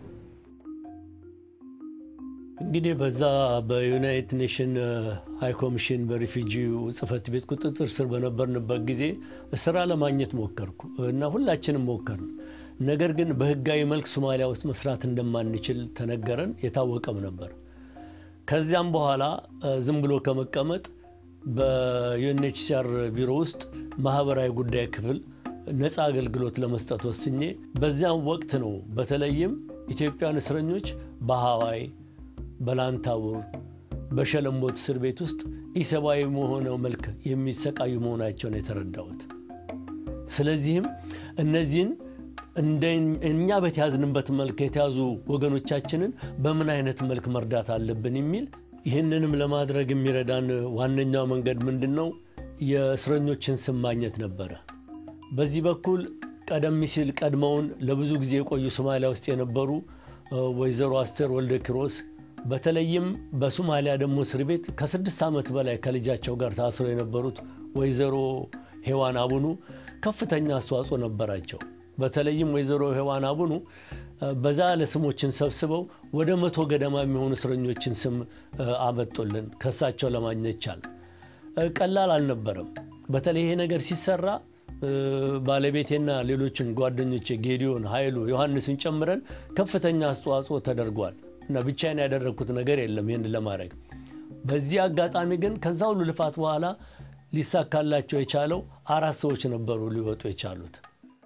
እንግዲህ በዛ በዩናይትድ ኔሽን ሃይ ኮሚሽን በሪፊጂ ጽህፈት ቤት ቁጥጥር ስር በነበርንበት ጊዜ ስራ ለማግኘት ሞከርኩ እና ሁላችንም ሞከርን። ነገር ግን በህጋዊ መልክ ሶማሊያ ውስጥ መስራት እንደማንችል ተነገረን፣ የታወቀም ነበር። ከዚያም በኋላ ዝም ብሎ ከመቀመጥ በዩኤንኤችሲአር ቢሮ ውስጥ ማህበራዊ ጉዳይ ክፍል ነፃ አገልግሎት ለመስጠት ወስኜ በዚያም ወቅት ነው በተለይም ኢትዮጵያን እስረኞች በሀዋይ በላንታቡር በሸለምቦት እስር ቤት ውስጥ ኢሰብአዊ በሆነው መልክ የሚሰቃዩ መሆናቸውን የተረዳሁት። ስለዚህም እነዚህን እንደ እኛ በተያዝንበት መልክ የተያዙ ወገኖቻችንን በምን አይነት መልክ መርዳት አለብን የሚል ይህንንም ለማድረግ የሚረዳን ዋነኛው መንገድ ምንድን ነው? የእስረኞችን ስም ማግኘት ነበረ። በዚህ በኩል ቀደም ሲል ቀድመውን ለብዙ ጊዜ የቆዩ ሶማሊያ ውስጥ የነበሩ ወይዘሮ አስቴር ወልደ ኪሮስ በተለይም በሶማሊያ ደግሞ እስር ቤት ከስድስት ዓመት በላይ ከልጃቸው ጋር ታስረው የነበሩት ወይዘሮ ሄዋን አቡኑ ከፍተኛ አስተዋጽኦ ነበራቸው። በተለይም ወይዘሮ ሄዋን አቡኑ በዛ ያለ ስሞችን ሰብስበው ወደ መቶ ገደማ የሚሆኑ እስረኞችን ስም አመጡልን። ከሳቸው ለማግኘት ቻል። ቀላል አልነበረም። በተለይ ይሄ ነገር ሲሰራ ባለቤቴና ሌሎችን ጓደኞቼ ጌዲዮን፣ ኃይሉ፣ ዮሐንስን ጨምረን ከፍተኛ አስተዋጽኦ ተደርጓል እና ብቻዬን ያደረግኩት ነገር የለም ይህን ለማድረግ። በዚህ አጋጣሚ ግን ከዛ ሁሉ ልፋት በኋላ ሊሳካላቸው የቻለው አራት ሰዎች ነበሩ ሊወጡ የቻሉት።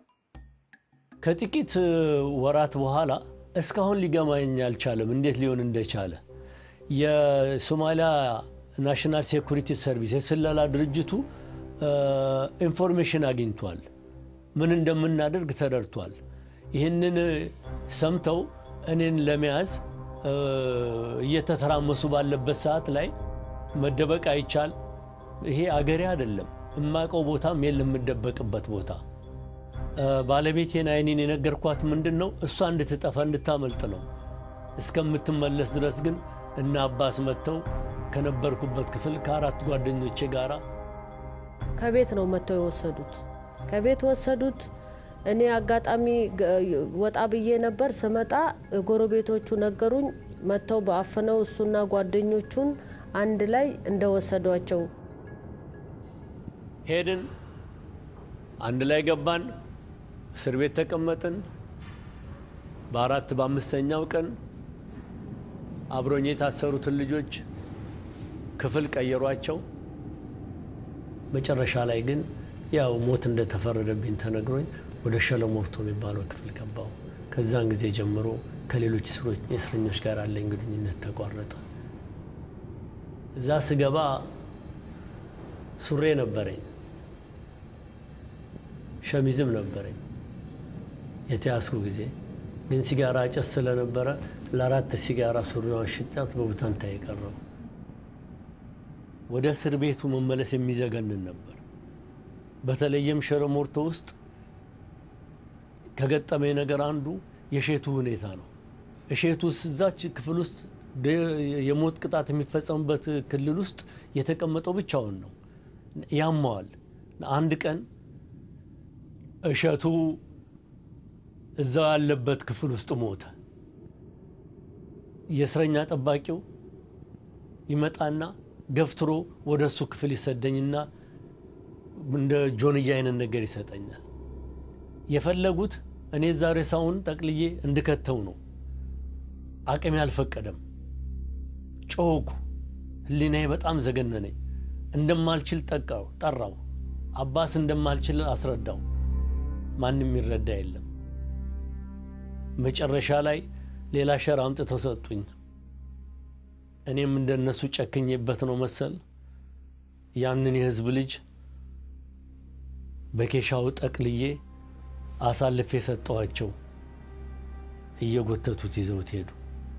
ከጥቂት ወራት በኋላ እስካሁን ሊገማኝ አልቻለም እንዴት ሊሆን እንደቻለ። የሶማሊያ ናሽናል ሴኩሪቲ ሰርቪስ የስለላ ድርጅቱ ኢንፎርሜሽን አግኝቷል። ምን እንደምናደርግ ተረድቷል። ይህንን ሰምተው እኔን ለመያዝ እየተተራመሱ ባለበት ሰዓት ላይ መደበቅ አይቻል። ይሄ አገሬ አይደለም፣ እማቀው ቦታም የለም የምደበቅበት ቦታ። ባለቤቴን አይኔን የነገርኳት ምንድን ነው እሷ እንድትጠፋ እንድታመልጥ ነው። እስከምትመለስ ድረስ ግን እና አባስ መጥተው ከነበርኩበት ክፍል ከአራት ጓደኞቼ ጋራ ከቤት ነው መጥተው የወሰዱት። ከቤት ወሰዱት። እኔ አጋጣሚ ወጣ ብዬ ነበር። ስመጣ ጎረቤቶቹ ነገሩኝ። መጥተው በአፍነው እሱና ጓደኞቹን አንድ ላይ እንደወሰዷቸው ሄድን። አንድ ላይ ገባን። እስር ቤት ተቀመጥን። በአራት በአምስተኛው ቀን አብሮኝ የታሰሩትን ልጆች ክፍል ቀየሯቸው። መጨረሻ ላይ ግን ያው ሞት እንደተፈረደብኝ ተነግሮኝ ወደ ሸለሞርቶ የሚባለው ክፍል ገባው። ከዛን ጊዜ ጀምሮ ከሌሎች እስረኞች ጋር ያለኝ ግንኙነት ተቋረጠ። እዛ ስገባ ሱሬ ነበረኝ፣ ሸሚዝም ነበረኝ የተያዝኩ ጊዜ ግን ሲጋራ ጨስ ስለነበረ ለአራት ሲጋራ ሱሪዋን ሽጫት በቡታንታ የቀረው ወደ እስር ቤቱ መመለስ የሚዘገንን ነበር። በተለይም ሸለሞርቶ ውስጥ ከገጠመኝ ነገር አንዱ የሼቱ ሁኔታ ነው። እሼቱ እዛች ክፍል ውስጥ የሞት ቅጣት የሚፈጸምበት ክልል ውስጥ የተቀመጠው ብቻውን ነው። ያማዋል። አንድ ቀን እሸቱ እዛው ያለበት ክፍል ውስጥ ሞተ። የእስረኛ ጠባቂው ይመጣና ገፍትሮ ወደ እሱ ክፍል ይሰደኝና እንደ ጆንያ አይነት ነገር ይሰጠኛል። የፈለጉት እኔ እዛ ሬሳውን ጠቅልዬ እንድከተው ነው። አቅሜ አልፈቀደም። ጮኩ። ህሊናዬ በጣም ዘገነነኝ። እንደማልችል ጠቃው ጠራው። አባስ እንደማልችል አስረዳው። ማንም ይረዳ የለም። መጨረሻ ላይ ሌላ ሸራ አምጥተው ሰጡኝ። እኔም እንደነሱ ጨክኜበት ነው መሰል ያንን የህዝብ ልጅ በኬሻው ጠቅልዬ አሳልፌ የሰጠዋቸው እየጎተቱት ይዘውት ሄዱ።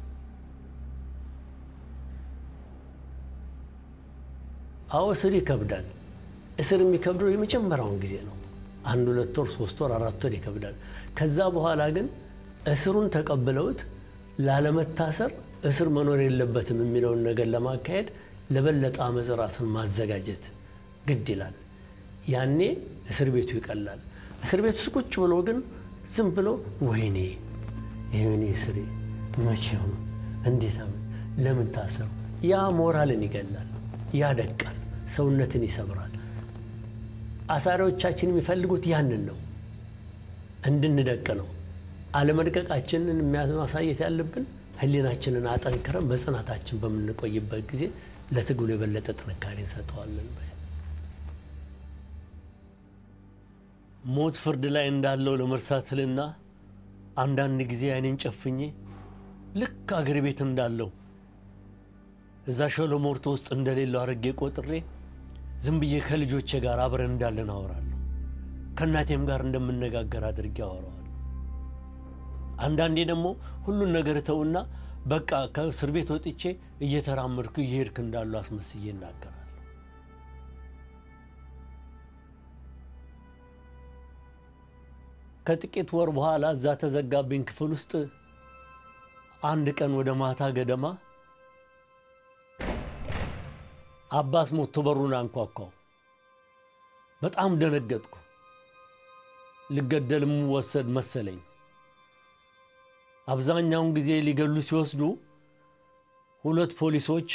አዎ እስር ይከብዳል። እስር የሚከብደው የመጀመሪያውን ጊዜ ነው። አንድ ሁለት ወር፣ ሶስት ወር፣ አራት ወር ይከብዳል። ከዛ በኋላ ግን እስሩን ተቀብለውት ላለመታሰር እስር መኖር የለበትም የሚለውን ነገር ለማካሄድ ለበለጠ አመፅ ራስን ማዘጋጀት ግድ ይላል። ያኔ እስር ቤቱ ይቀላል። እስር ቤት ውስጥ ቁጭ ብሎ ግን ዝም ብሎ ወይኔ ይህኔ እስሬ መቼ ሆኑ እንዴት አምን ለምን ታሰሩ? ያ ሞራልን ይገላል፣ ያደቃል፣ ሰውነትን ይሰብራል። አሳሪዎቻችን የሚፈልጉት ያንን ነው፣ እንድንደቅ ነው። አለመድቀቃችንን ማሳየት ያለብን ህሊናችንን አጠንክረን በጽናታችን በምንቆይበት ጊዜ ለትግሉ የበለጠ ጥንካሬ እንሰጠዋለን። ሞት ፍርድ ላይ እንዳለው ለመርሳትልና አንዳንድ ጊዜ አይኔን ጨፍኜ ልክ አገር ቤት እንዳለው እዛ ሸለሞርቶ ውስጥ እንደሌለው አድርጌ ቆጥሬ ዝም ብዬ ከልጆቼ ጋር አብረን እንዳለን አወራለሁ። ከእናቴም ጋር እንደምነጋገር አድርጌ አወራዋለሁ። አንዳንዴ ደግሞ ሁሉን ነገር እተውና በቃ ከእስር ቤት ወጥቼ እየተራመድኩ እየሄድክ እንዳሉ አስመስዬ እናገራል። ከጥቂት ወር በኋላ እዛ ተዘጋብኝ ክፍል ውስጥ አንድ ቀን ወደ ማታ ገደማ አባስ ሞቶ በሩን አንኳኳው። በጣም ደነገጥኩ። ልገደል የምወሰድ መሰለኝ። አብዛኛውን ጊዜ ሊገሉ ሲወስዱ ሁለት ፖሊሶች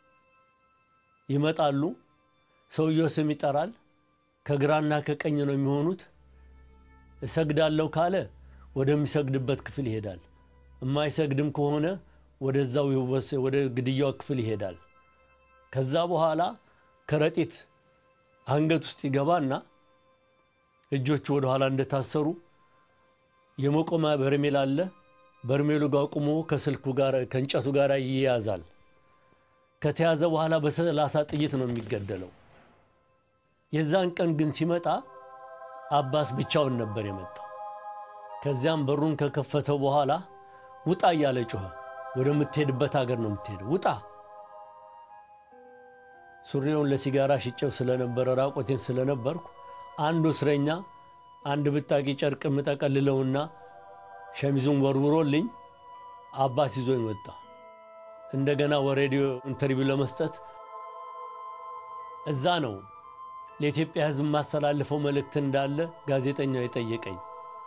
ይመጣሉ። ሰውየው ስም ይጠራል። ከግራና ከቀኝ ነው የሚሆኑት። እሰግዳለሁ ካለ ወደሚሰግድበት ክፍል ይሄዳል። የማይሰግድም ከሆነ ወደዛው ወደ ግድያው ክፍል ይሄዳል። ከዛ በኋላ ከረጢት አንገት ውስጥ ይገባና እጆቹ ወደ ኋላ እንደታሰሩ የመቆሚያ በርሜል አለ። በርሜሉ ጋር ቁሞ ከስልኩ ጋር ከእንጨቱ ጋር ይያዛል። ከተያዘ በኋላ በሰላሳ ጥይት ነው የሚገደለው። የዛን ቀን ግን ሲመጣ አባስ ብቻውን ነበር የመጣው። ከዚያም በሩን ከከፈተው በኋላ ውጣ እያለ ጮኸ። ወደምትሄድበት ሀገር ነው የምትሄደው፣ ውጣ። ሱሪውን ለሲጋራ ሽጨው ስለነበረ ራቆቴን ስለነበርኩ አንዱ እስረኛ አንድ ብጣቂ ጨርቅ የምጠቀልለውና ሸሚዙን ወርውሮልኝ አባስ ይዞኝ ወጣ። እንደገና ወሬዲዮ ኢንተርቪው ለመስጠት እዛ ነው ለኢትዮጵያ ሕዝብ የማስተላልፈው መልእክት እንዳለ ጋዜጠኛው የጠየቀኝ።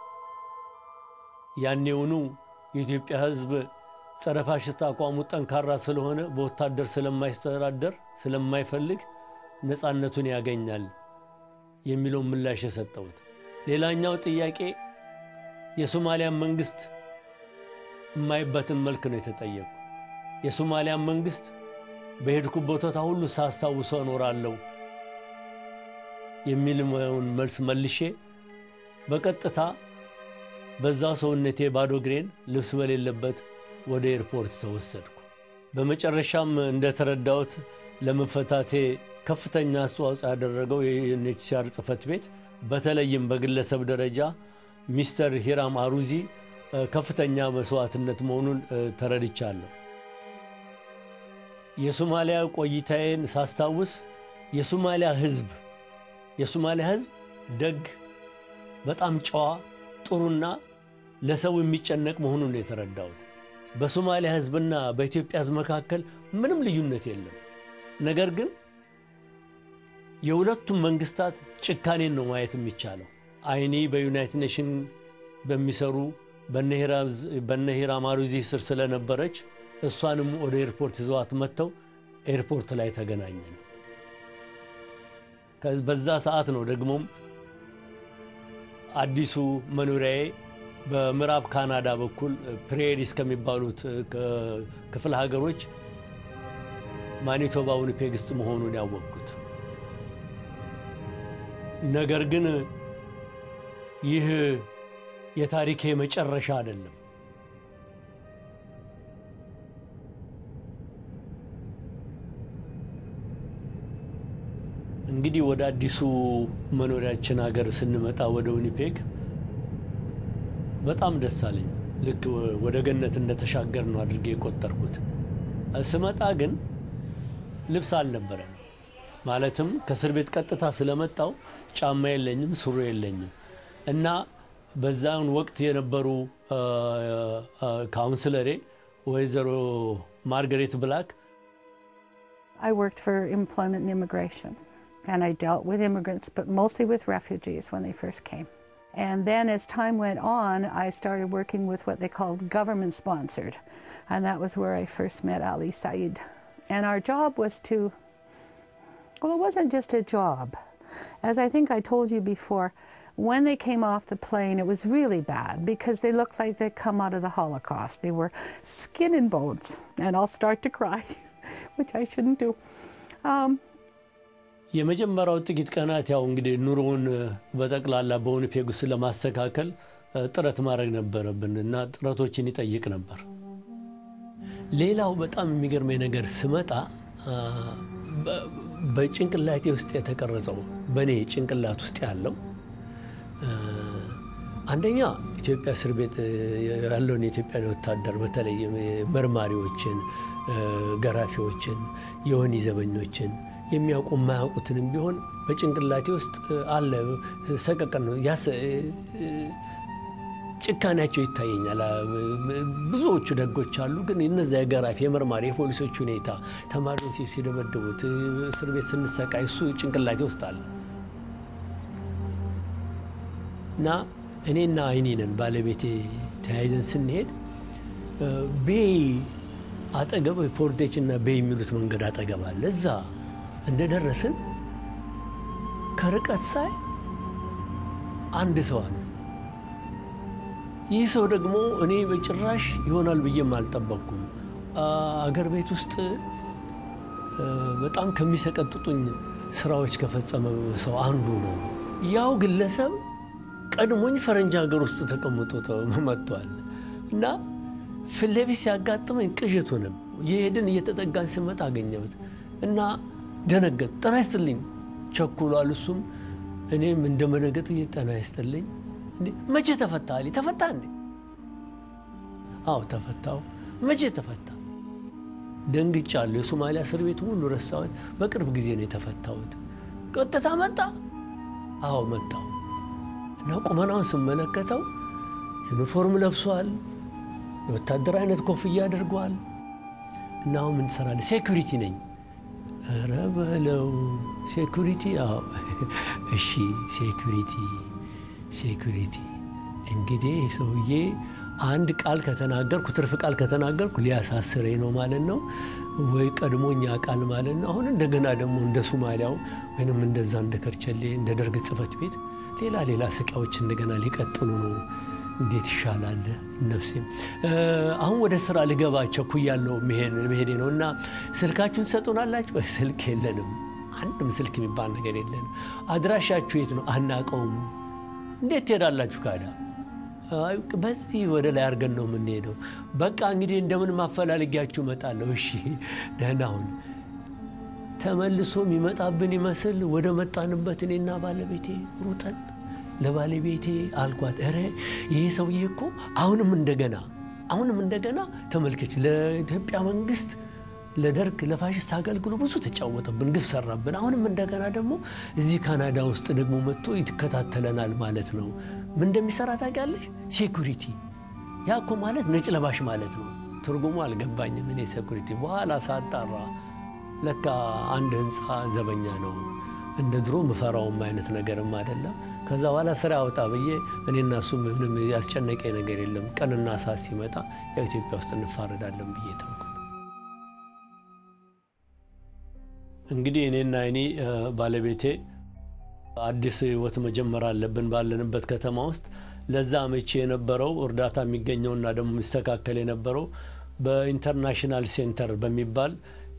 ያኔውኑ የኢትዮጵያ ሕዝብ ጸረ ፋሽስት አቋሙ ጠንካራ ስለሆነ በወታደር ስለማይስተዳደር ስለማይፈልግ ነፃነቱን ያገኛል የሚለውን ምላሽ የሰጠሁት። ሌላኛው ጥያቄ የሶማሊያን መንግስት የማይበትን መልክ ነው የተጠየቁ። የሶማሊያን መንግስት በሄድኩበት ቦታ ሁሉ ሳስታውሰው እኖራለሁ የሚልውን መልስ መልሼ በቀጥታ በዛ ሰውነቴ ባዶ እግሬን ልብስ በሌለበት ወደ ኤርፖርት ተወሰድኩ። በመጨረሻም እንደተረዳሁት ለመፈታቴ ከፍተኛ አስተዋጽኦ ያደረገው የዩኤንኤችሲአር ጽህፈት ቤት በተለይም በግለሰብ ደረጃ ሚስተር ሂራም አሩዚ ከፍተኛ መስዋዕትነት መሆኑን ተረድቻለሁ። የሶማሊያ ቆይታዬን ሳስታውስ የሶማሊያ ህዝብ የሶማሊያ ህዝብ ደግ፣ በጣም ጨዋ፣ ጥሩና ለሰው የሚጨነቅ መሆኑን ነው የተረዳሁት። በሶማሊያ ህዝብና በኢትዮጵያ ህዝብ መካከል ምንም ልዩነት የለም። ነገር ግን የሁለቱም መንግስታት ጭካኔን ነው ማየት የሚቻለው። አይኒ በዩናይትድ ኔሽን በሚሰሩ በነ ሂራም አሩዚ ስር ስለነበረች እሷንም ወደ ኤርፖርት ይዘዋት መጥተው ኤርፖርት ላይ ተገናኘን። በዛ ሰዓት ነው ደግሞም አዲሱ መኖሪያዬ በምዕራብ ካናዳ በኩል ፕሬሪስ ከሚባሉት ክፍለ ሀገሮች ማኒቶባ ዊኒፔግ ውስጥ መሆኑን ያወቅኩት። ነገር ግን ይህ የታሪኬ መጨረሻ አይደለም። እንግዲህ ወደ አዲሱ መኖሪያችን ሀገር ስንመጣ ወደ ዊኒፔግ በጣም ደስ አለኝ። ልክ ወደ ገነት እንደተሻገር ነው አድርጌ የቆጠርኩት። ስመጣ ግን ልብስ አልነበረም። ማለትም ከእስር ቤት ቀጥታ ስለመጣው ጫማ የለኝም፣ ሱሪ የለኝም እና በዛን ወቅት የነበሩ ካውንስለሬ ወይዘሮ ማርገሬት ብላክ I worked for employment and immigration, and I dealt with immigrants, but mostly with refugees when they first came. And then as time went on, I started working with what they called government sponsored, and that was where I first met Ali Said. And our job was to, well, it wasn't just a job. As I think I told you before, when they came off the plane, it was really bad because they looked like they'd come out of the Holocaust. They were skin and bones, and I'll start to cry, which I shouldn't do. Um, የመጀመሪያው ጥቂት ቀናት ያው እንግዲህ ኑሮውን በጠቅላላ በዊኒፔግ ውስጥ ለማስተካከል ጥረት ማድረግ ነበረብን እና ጥረቶችን ይጠይቅ ነበር። ሌላው በጣም የሚገርመኝ ነገር ስመጣ በጭንቅላቴ ውስጥ የተቀረጸው በእኔ ጭንቅላት ውስጥ ያለው አንደኛ ኢትዮጵያ እስር ቤት ያለውን የኢትዮጵያ ወታደር በተለይ መርማሪዎችን፣ ገራፊዎችን፣ የወህኒ ዘበኞችን የሚያውቁ የማያውቁትንም ቢሆን በጭንቅላቴ ውስጥ አለ። ሰቀቀን ነው ጭካኔያቸው ይታየኛል። ብዙዎቹ ደጎች አሉ፣ ግን እነዚያ የገራፊ የመርማሪ የፖሊሶች ሁኔታ ተማሪዎች ሲደበድቡት እስር ቤት ስንሰቃይ እሱ ጭንቅላቴ ውስጥ አለ እና እኔና አይኔ ነን ባለቤቴ ተያይዘን ስንሄድ ቤይ አጠገብ ፖርቴች እና ቤይ የሚሉት መንገድ አጠገብ አለ። እዛ እንደደረስን ከርቀት ሳይ አንድ ሰው አለ። ይህ ሰው ደግሞ እኔ በጭራሽ ይሆናል ብዬም አልጠበቅኩም። አገር ቤት ውስጥ በጣም ከሚሰቀጥጡኝ ስራዎች ከፈጸመ ሰው አንዱ ነው። ያው ግለሰብ ቀድሞኝ ፈረንጅ ሀገር ውስጥ ተቀምጦ መጥቷል እና ፊት ለፊት ሲያጋጥመኝ ቅዠት ሆነ። የሄድን እየተጠጋን ስመጣ አገኘሁት እና ደነገጥ። ጤና ይስጥልኝ ቸኩሏል። እሱም እኔም እንደ መነገጡ ጤና ይስጥልኝ መቼ ተፈታ? አለኝ። ተፈታ እንዴ? አዎ ተፈታው። መቼ ተፈታ? ደንግጫለሁ። የሶማሊያ እስር ቤት ሁሉ ረሳሁት። በቅርብ ጊዜ ነው የተፈታሁት። ቀጥታ መጣ? አዎ መጣው እና ቁመናውን ስመለከተው ዩኒፎርም ለብሷል። የወታደር አይነት ኮፍያ አድርጓል። እና አሁን ምን ትሰራለህ? ሴኩሪቲ ነኝ። ኧረ በለው ሴኩሪቲ? አዎ እሺ ሴኩሪቲ ሴኩሪቲ እንግዲህ ሰውዬ አንድ ቃል ከተናገርኩ ትርፍ ቃል ከተናገርኩ ሊያሳስረኝ ነው ማለት ነው፣ ወይ ቀድሞኛ ቃል ማለት ነው። አሁን እንደገና ደግሞ እንደ ሶማሊያው ወይም እንደዛ እንደ ከርቸሌ እንደ ደርግ ጽሕፈት ቤት ሌላ ሌላ ስቃዮች እንደገና ሊቀጥሉ ነው። እንዴት ይሻላል ነፍሴም። አሁን ወደ ስራ ልገባ ቸኩያለሁ መሄዴ ነው እና ስልካችሁን ትሰጡናላችሁ? ስልክ የለንም። አንድም ስልክ የሚባል ነገር የለንም። አድራሻችሁ የት ነው? አናቀውም። እንዴት ትሄዳላችሁ? ካዳ በዚህ ወደ ላይ አድርገን ነው የምንሄደው። በቃ እንግዲህ እንደምን ማፈላልጊያችሁ እመጣለሁ። እሺ ደህና ሁን። ተመልሶ የሚመጣብን ይመስል ወደ መጣንበት እኔና ባለቤቴ ሩጠን ለባለቤቴ አልኳት፣ ኧረ ይሄ ሰውዬ እኮ አሁንም እንደገና አሁንም እንደገና ተመልከች፣ ለኢትዮጵያ መንግስት ለደርግ ለፋሽስት አገልግሎ ብዙ ተጫወተብን፣ ግፍ ሰራብን። አሁንም እንደገና ደግሞ እዚህ ካናዳ ውስጥ ደግሞ መጥቶ ይከታተለናል ማለት ነው። ምን እንደሚሰራ ታውቂያለሽ? ሴኩሪቲ። ያ እኮ ማለት ነጭ ለባሽ ማለት ነው። ትርጉሙ አልገባኝም እኔ ሴኩሪቲ። በኋላ ሳጣራ ለካ አንድ ህንፃ ዘበኛ ነው። እንደ ድሮ ምፈራውም አይነት ነገርም አይደለም። ከዛ በኋላ ስራ ያውጣ ብዬ እኔና እሱ ምንም ያስጨነቀኝ ነገር የለም። ቀንና ሰዓት ሲመጣ ያው ኢትዮጵያ ውስጥ እንፋረዳለን ብዬ ተንኩ። እንግዲህ እኔና እኔ ባለቤቴ አዲስ ህይወት መጀመር አለብን ባለንበት ከተማ ውስጥ። ለዛ መቼ የነበረው እርዳታ የሚገኘውና ደግሞ የሚስተካከል የነበረው በኢንተርናሽናል ሴንተር በሚባል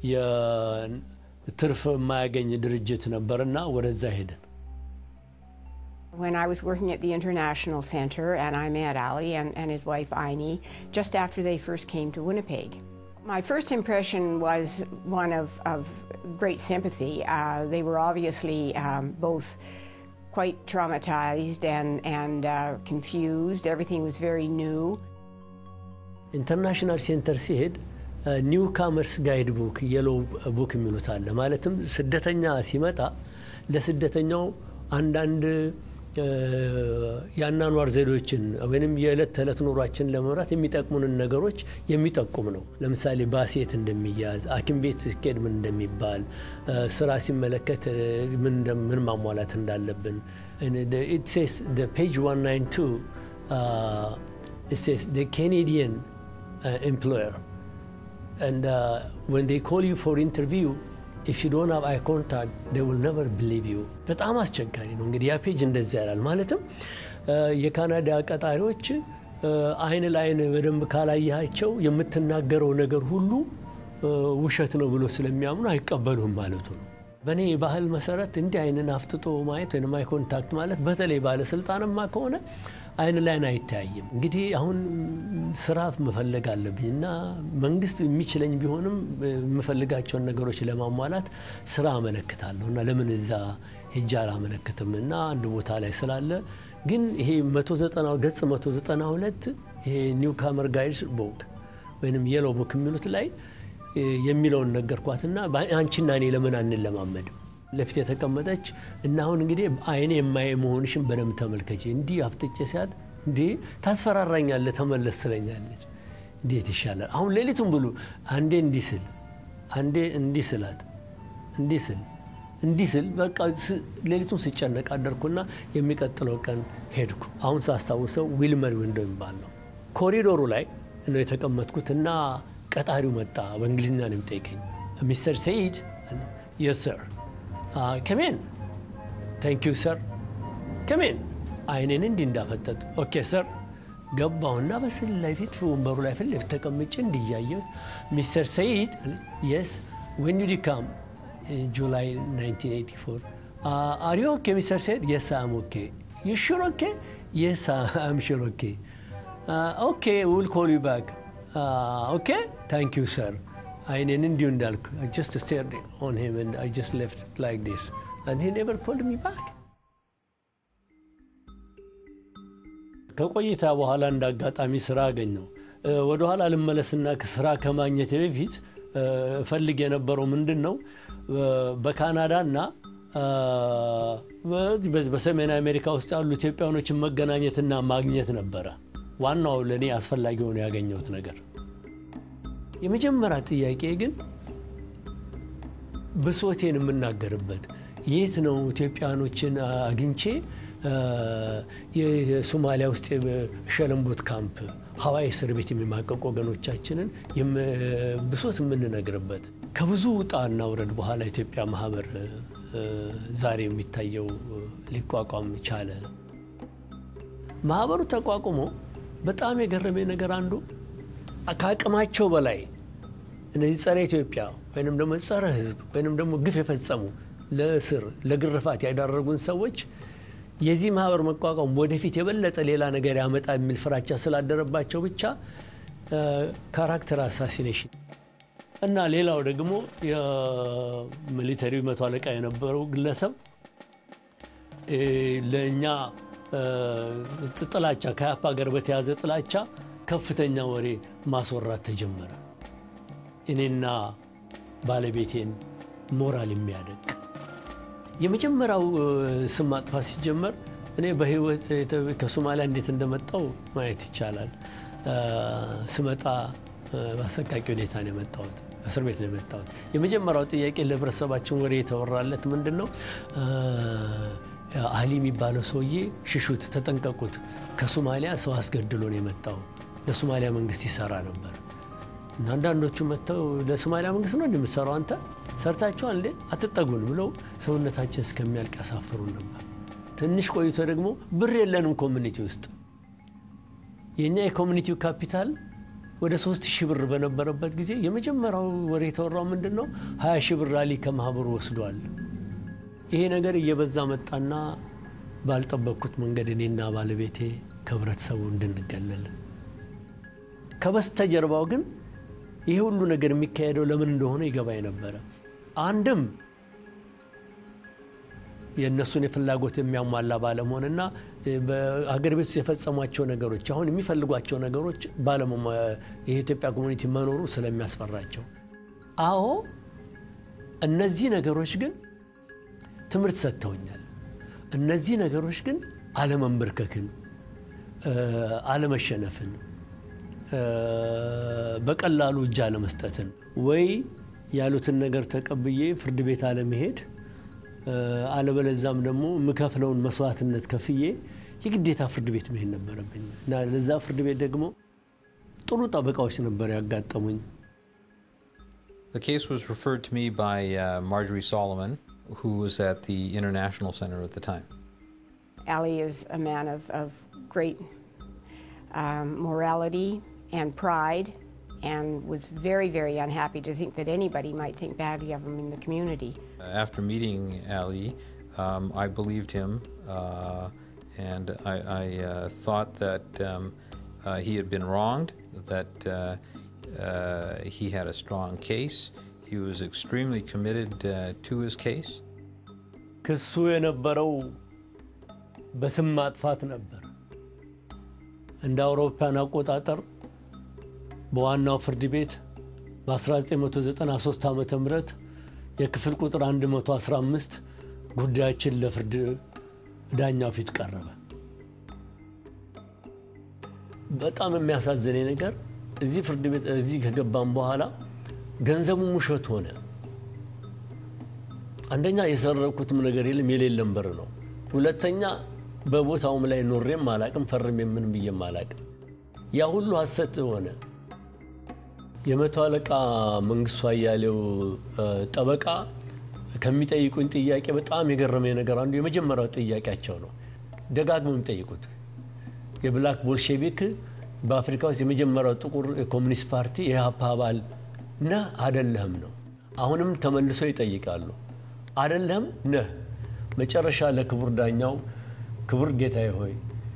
የትርፍ የማያገኝ ድርጅት ነበርና ወደዛ ሄድን። When I was working at the International Center, and I met Ali and, and his wife Aini just after they first came to Winnipeg. My first impression was one of, of great sympathy. Uh, they were obviously um, both quite traumatized and, and uh, confused. Everything was very new. ኢንተርናሽናል ሴንተር ሲሄድ ኒው ካመርስ ጋይድ ቡክ የሎ ቡክ የሚሉት አለ። ማለትም ስደተኛ ሲመጣ ለስደተኛው አንዳንድ የአናኗር ዘዴዎችን ወይም የዕለት ተዕለት ኑሯችን ለመምራት የሚጠቅሙንን ነገሮች የሚጠቁም ነው። ለምሳሌ ባሴት እንደሚያዝ፣ ሐኪም ቤት ሲኬድ ምን እንደሚባል፣ ስራ ሲመለከት ምን ማሟላት እንዳለብን ሴስ ፔጅ 192 ኬኔዲየን ኤምፕሎየር and uh, when they call you for interview if you don't have eye contact they will never believe you በጣም አስቸጋሪ ነው እንግዲህ ያ ፔጅ እንደዚያ ያላል ማለትም የካናዳ ቀጣሪዎች አይን ለአይን በደንብ ካላያቸው የምትናገረው ነገር ሁሉ ውሸት ነው ብሎ ስለሚያምኑ አይቀበሉም ማለቱ ነው በእኔ ባህል መሰረት እንዲህ አይንን አፍጥጦ ማየት ወይም አይ ኮንታክት ማለት በተለይ ባለስልጣንማ ከሆነ አይን ላይን አይተያይም። እንግዲህ አሁን ስራ መፈለግ አለብኝ እና መንግስት የሚችለኝ ቢሆንም የምፈልጋቸውን ነገሮች ለማሟላት ስራ አመለክታለሁ እና ለምን እዛ ሄጄ አላመለክትም እና አንድ ቦታ ላይ ስላለ ግን ይሄ 190 ገጽ 192 ይሄ ኒው ካመር ጋይድስ ቡክ ወይም የሎ ቡክ የሚሉት ላይ የሚለውን ነገርኳትና አንቺና እኔ ለምን አንለማመድም ለፊት የተቀመጠች እና አሁን እንግዲህ አይኔ የማየ መሆንሽን በደንብ ተመልከች። እንዲህ አፍጥጬ ሲያት እንዴ ታስፈራራኛለህ፣ ተመለስ ትለኛለች። እንዴት ይሻላል? አሁን ሌሊቱን ብሉ አንዴ እንዲህ ስል አንዴ እንዲህ ስላት እንዲህ ስል እንዲህ ስል በቃ ሌሊቱን ስጨነቅ አደርኩና የሚቀጥለው ቀን ሄድኩ። አሁን ሳስታውሰው ዊልመር ዊንዶ የሚባል ነው። ኮሪዶሩ ላይ ነው የተቀመጥኩት እና ቀጣሪው መጣ። በእንግሊዝኛ ነው የሚጠይቀኝ። ሚስተር ሰይድ የስ ሰር ከሜን ታንክ ዩ ሰር ከሜን አይኔን እንዲህ እንዳፈጠጥ ኦኬ ሰር ገባሁና በስል ላይ ፊት ወንበሩ ላይ ፊት ለፊት ተቀምጬ እንዲያየሁት ሚስተር ሰይድ የስ ዌን ዩ ዲካም ጁላይ 1984 አር ዩ ኦኬ ሚስተር ሰይድ የስ አም ኦኬ ዩ ሹር ኦኬ የስ አም ሹር ኦኬ ኦኬ ዊል ኮል ዩ ባክ ኦኬ ታንክ ዩ ሰር አይኔን እንዲሁ እንዳልኩ ጀስት ስቴርድ ኦን ሂም ኤንድ አይ ጀስት ሌፍት ላይክ ዲስ ኤንድ ሂ ኔቨር ኮልድ ሚ ባክ ከቆይታ በኋላ እንደ አጋጣሚ ስራ አገኘው። ወደኋላ ልመለስና ስራ ከማግኘት በፊት እፈልግ የነበረው ምንድን ነው በካናዳ እና በሰሜን አሜሪካ ውስጥ ያሉ ኢትዮጵያኖችን መገናኘትና ማግኘት ነበረ ዋናው ለእኔ አስፈላጊ ሆኖ ያገኘሁት ነገር። የመጀመሪያ ጥያቄ ግን ብሶቴን የምናገርበት የት ነው ኢትዮጵያኖችን አግኝቼ የሶማሊያ ውስጥ ሸለምቦት ካምፕ ሀዋይ እስር ቤት የሚማቀቁ ወገኖቻችንን ብሶት የምንነግርበት ከብዙ ውጣና ውረድ በኋላ ኢትዮጵያ ማህበር ዛሬ የሚታየው ሊቋቋም ቻለ። ማህበሩ ተቋቁሞ በጣም የገረመኝ ነገር አንዱ ከአቅማቸው በላይ እነዚህ ጸረ ኢትዮጵያ ወይም ደግሞ ጸረ ሕዝብ ወይም ደግሞ ግፍ የፈጸሙ ለእስር ለግርፋት ያዳረጉን ሰዎች የዚህ ማህበር መቋቋም ወደፊት የበለጠ ሌላ ነገር ያመጣ የሚል ፍራቻ ስላደረባቸው ብቻ ካራክተር አሳሲኔሽን እና ሌላው ደግሞ የሚሊተሪ መቶ አለቃ የነበረው ግለሰብ ለእኛ ጥላቻ ከያፓ ጋር በተያዘ ጥላቻ ከፍተኛ ወሬ ማስወራት ተጀመረ። እኔና ባለቤቴን ሞራል የሚያደቅ የመጀመሪያው ስም ማጥፋት ሲጀመር እኔ በህይወት ከሶማሊያ እንዴት እንደመጣው ማየት ይቻላል። ስመጣ በአሰቃቂ ሁኔታ ነው የመጣሁት። እስር ቤት ነው የመጣሁት። የመጀመሪያው ጥያቄ ለህብረተሰባችን ወሬ የተወራለት ምንድን ነው? አሊ የሚባለው ሰውዬ ሽሹት፣ ተጠንቀቁት፣ ከሶማሊያ ሰው አስገድሎ ነው የመጣው። ለሶማሊያ መንግስት ይሰራ ነበር እና አንዳንዶቹ መጥተው ለሶማሊያ መንግስት ነው እንደምትሰራው አንተ ሰርታችኋል እንዴ አትጠጉን ብለው ሰውነታችን እስከሚያልቅ ያሳፍሩን ነበር። ትንሽ ቆይቶ ደግሞ ብር የለንም ኮሚኒቲ ውስጥ የእኛ የኮሚኒቲው ካፒታል ወደ ሶስት ሺህ ብር በነበረበት ጊዜ የመጀመሪያው ወሬ የተወራው ምንድን ነው? ሀያ ሺህ ብር አሊ ከማህበሩ ወስዷል። ይሄ ነገር እየበዛ መጣና ባልጠበቅኩት መንገድ እኔና ባለቤቴ ከህብረተሰቡ እንድንገለል ከበስተጀርባው ግን ይሄ ሁሉ ነገር የሚካሄደው ለምን እንደሆነ ይገባኝ ነበረ። አንድም የእነሱን የፍላጎት የሚያሟላ ባለመሆንና በሀገር ቤት ውስጥ የፈጸሟቸው ነገሮች አሁን የሚፈልጓቸው ነገሮች የኢትዮጵያ ኮሚኒቲ መኖሩ ስለሚያስፈራቸው፣ አዎ እነዚህ ነገሮች ግን ትምህርት ሰጥተውኛል። እነዚህ ነገሮች ግን አለመንበርከክን፣ አለመሸነፍን፣ በቀላሉ እጅ አለመስጠትን ወይ ያሉትን ነገር ተቀብዬ ፍርድ ቤት አለመሄድ አለበለዛም ደግሞ የምከፍለውን መስዋዕትነት ከፍዬ የግዴታ ፍርድ ቤት መሄድ ነበረብኝ እና ለዛ ፍርድ ቤት ደግሞ ጥሩ ጠበቃዎች ነበር ያጋጠሙኝ። The case was referred to me by uh, Marjorie Solomon, who was at the International Center at the time. Ali is a man of, of great um, morality and pride and was very, very unhappy to think that anybody might think badly of him in the community. After meeting Ali, um, I believed him uh, and I, I uh, thought that um, uh, he had been wronged, that uh, uh, he had a strong case. He was extremely committed uh, to his case. ክሱ የነበረው በስም ማጥፋት ነበር። እንደ አውሮፓውያን አቆጣጠር በዋናው ፍርድ ቤት በ1993 ዓ ም የክፍል ቁጥር 115 ጉዳያችን ለፍርድ ዳኛው ፊት ቀረበ። በጣም የሚያሳዝነኝ ነገር እዚህ ፍርድ ቤት እዚህ ከገባም በኋላ ገንዘቡ ውሸት ሆነ። አንደኛ የሰረኩትም ነገር የለም የሌለም ብር ነው። ሁለተኛ በቦታውም ላይ ኖሬም አላቅም ፈርሜ ምን ብዬም አላቅም። ያ ሁሉ ሀሰት ሆነ። የመቶ አለቃ መንግስቱ አያሌው ጠበቃ ከሚጠይቁኝ ጥያቄ በጣም የገረመኝ ነገር አንዱ የመጀመሪያው ጥያቄያቸው ነው። ደጋግመው የሚጠይቁት የብላክ ቦልሼቪክ በአፍሪካ ውስጥ የመጀመሪያው ጥቁር የኮሚኒስት ፓርቲ የኢህአፓ አባል ነህ አደለህም ነው። አሁንም ተመልሶ ይጠይቃሉ። አደለህም ነህ። መጨረሻ ለክቡር ዳኛው ክቡር ጌታዬ ሆይ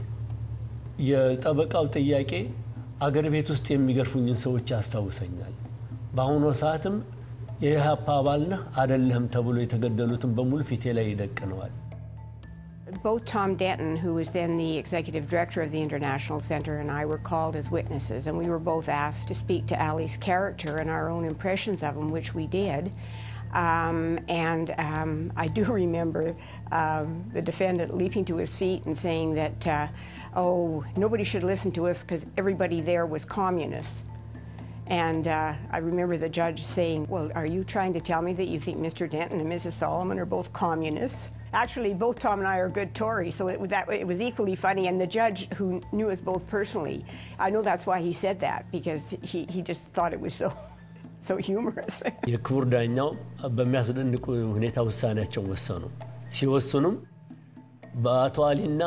የጠበቃው ጥያቄ አገር ቤት ውስጥ የሚገርፉኝን ሰዎች ያስታውሰኛል። በአሁኑ ሰዓትም የኢህአፓ አባል ነህ አደለህም ተብሎ የተገደሉትን በሙሉ ፊቴ ላይ ይደቅነዋል። Both Tom Denton, who was then the executive director of the International Center, and I were called as witnesses, and we were both asked to speak to Ali's character and our own impressions of him, which we did. Um, and um, I do remember um, the defendant leaping to his feet and saying that, uh, oh, nobody should listen to us because everybody there was communists. And uh, I remember the judge saying, Well, are you trying to tell me that you think Mr. Denton and Mrs. Solomon are both communists? Actually, both Tom and I are good Tories, so it was, that, it was equally funny. And the judge, who knew us both personally, I know that's why he said that, because he, he just thought it was so, so humorous. የክቡር ዳኛው በሚያስደንቅ ሁኔታ ውሳኔያቸውን ወሰኑ። ሲወስኑም በአቶ አሊና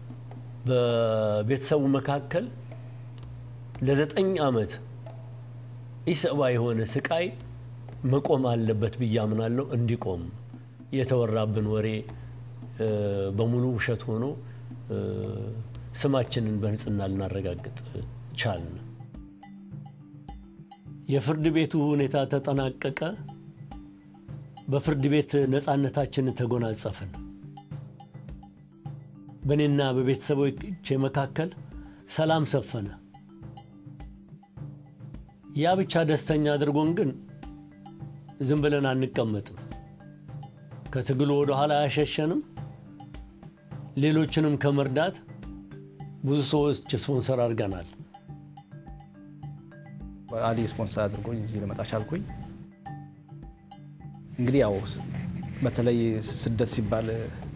በቤተሰቡ መካከል ለዘጠኝ ዓመት ኢሰብአዊ የሆነ ስቃይ መቆም አለበት ብዬ አምናለሁ። እንዲቆም የተወራብን ወሬ በሙሉ ውሸት ሆኖ ስማችንን በንጽህና ልናረጋግጥ ቻልን። የፍርድ ቤቱ ሁኔታ ተጠናቀቀ። በፍርድ ቤት ነፃነታችንን ተጎናጸፍን። በእኔና በቤተሰቦቼ መካከል ሰላም ሰፈነ። ያ ብቻ ደስተኛ አድርጎን ግን ዝም ብለን አንቀመጥም። ከትግሉ ወደ ኋላ አያሸሸንም። ሌሎችንም ከመርዳት ብዙ ሰዎች ስፖንሰር አድርገናል። አሊ ስፖንሰር አድርጎኝ እዚህ ልመጣ ቻልኩኝ። እንግዲህ ያው በተለይ ስደት ሲባል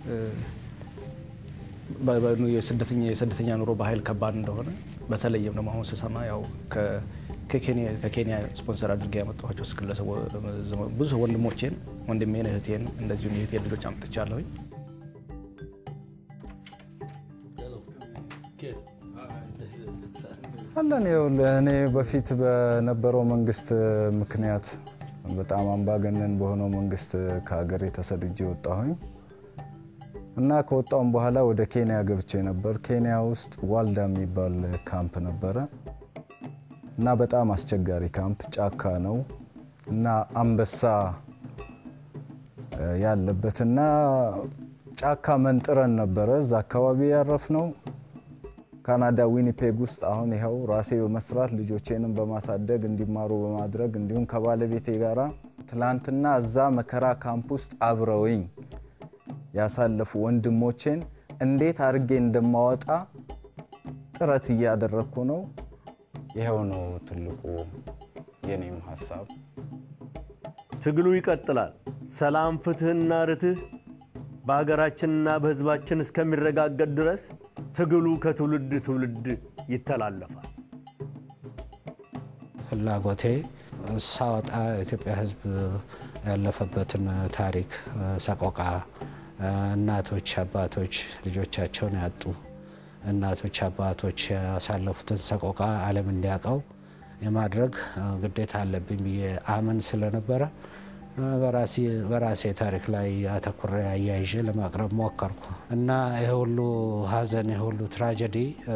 የስደተኛ ኑሮ በኃይል ከባድ እንደሆነ በተለይም ደግሞ አሁን ስሰማ ያው ከኬንያ ስፖንሰር አድርጌ ያመጣኋቸው ግለሰብ ብዙ ወንድሞቼን ወንድሜን እህቴን እንደዚሁም የእህቴን ልጆች አምጥቻለሁኝ። አለን እኔ በፊት በነበረው መንግስት ምክንያት በጣም አምባገነን በሆነው መንግስት ከሀገሬ ተሰድጄ ወጣሁኝ እና ከወጣውም በኋላ ወደ ኬንያ ገብቼ ነበር። ኬንያ ውስጥ ዋልዳ የሚባል ካምፕ ነበረ እና በጣም አስቸጋሪ ካምፕ ጫካ ነው እና አንበሳ ያለበት እና ጫካ መንጥረን ነበረ እዛ አካባቢ ያረፍ ነው። ካናዳ ዊኒፔግ ውስጥ አሁን ይኸው ራሴ በመስራት ልጆቼንም በማሳደግ እንዲማሩ በማድረግ እንዲሁም ከባለቤቴ ጋራ ትላንትና እዛ መከራ ካምፕ ውስጥ አብረውኝ ያሳለፉ ወንድሞቼን እንዴት አድርጌ እንደማወጣ ጥረት እያደረግኩ ነው። ይኸው ነው ትልቁ የኔም ሀሳብ። ትግሉ ይቀጥላል። ሰላም፣ ፍትህና ርትህ በሀገራችንና በህዝባችን እስከሚረጋገጥ ድረስ ትግሉ ከትውልድ ትውልድ ይተላለፋል። ፍላጎቴ ሳወጣ የኢትዮጵያ ህዝብ ያለፈበትን ታሪክ ሰቆቃ፣ እናቶች፣ አባቶች ልጆቻቸውን ያጡ እናቶች፣ አባቶች ያሳለፉትን ሰቆቃ ዓለም እንዲያውቀው የማድረግ ግዴታ አለብኝ ብዬ አምን ስለነበረ በራሴ ታሪክ ላይ አተኩሬ አያይዤ ለማቅረብ ሞከርኩ እና ይህ ሁሉ ሀዘን ይህ ሁሉ ትራጀዲ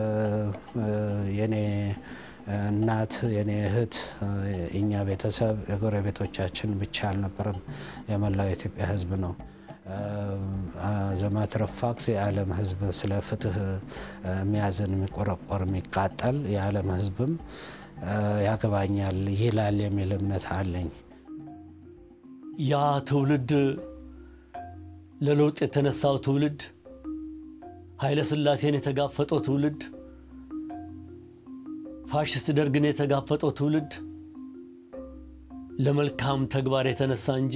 የኔ እናት የኔ እህት እኛ ቤተሰብ የጎረቤቶቻችን ብቻ አልነበረም፣ የመላው የኢትዮጵያ ህዝብ ነው። ዘማትር ፋክት የዓለም ሕዝብ ስለ ፍትህ የሚያዝን የሚቆረቆር የሚቃጠል የዓለም ሕዝብም ያገባኛል ይላል የሚል እምነት አለኝ። ያ ትውልድ ለለውጥ የተነሳው ትውልድ ኃይለ ሥላሴን የተጋፈጠው ትውልድ ፋሽስት ደርግን የተጋፈጠው ትውልድ ለመልካም ተግባር የተነሳ እንጂ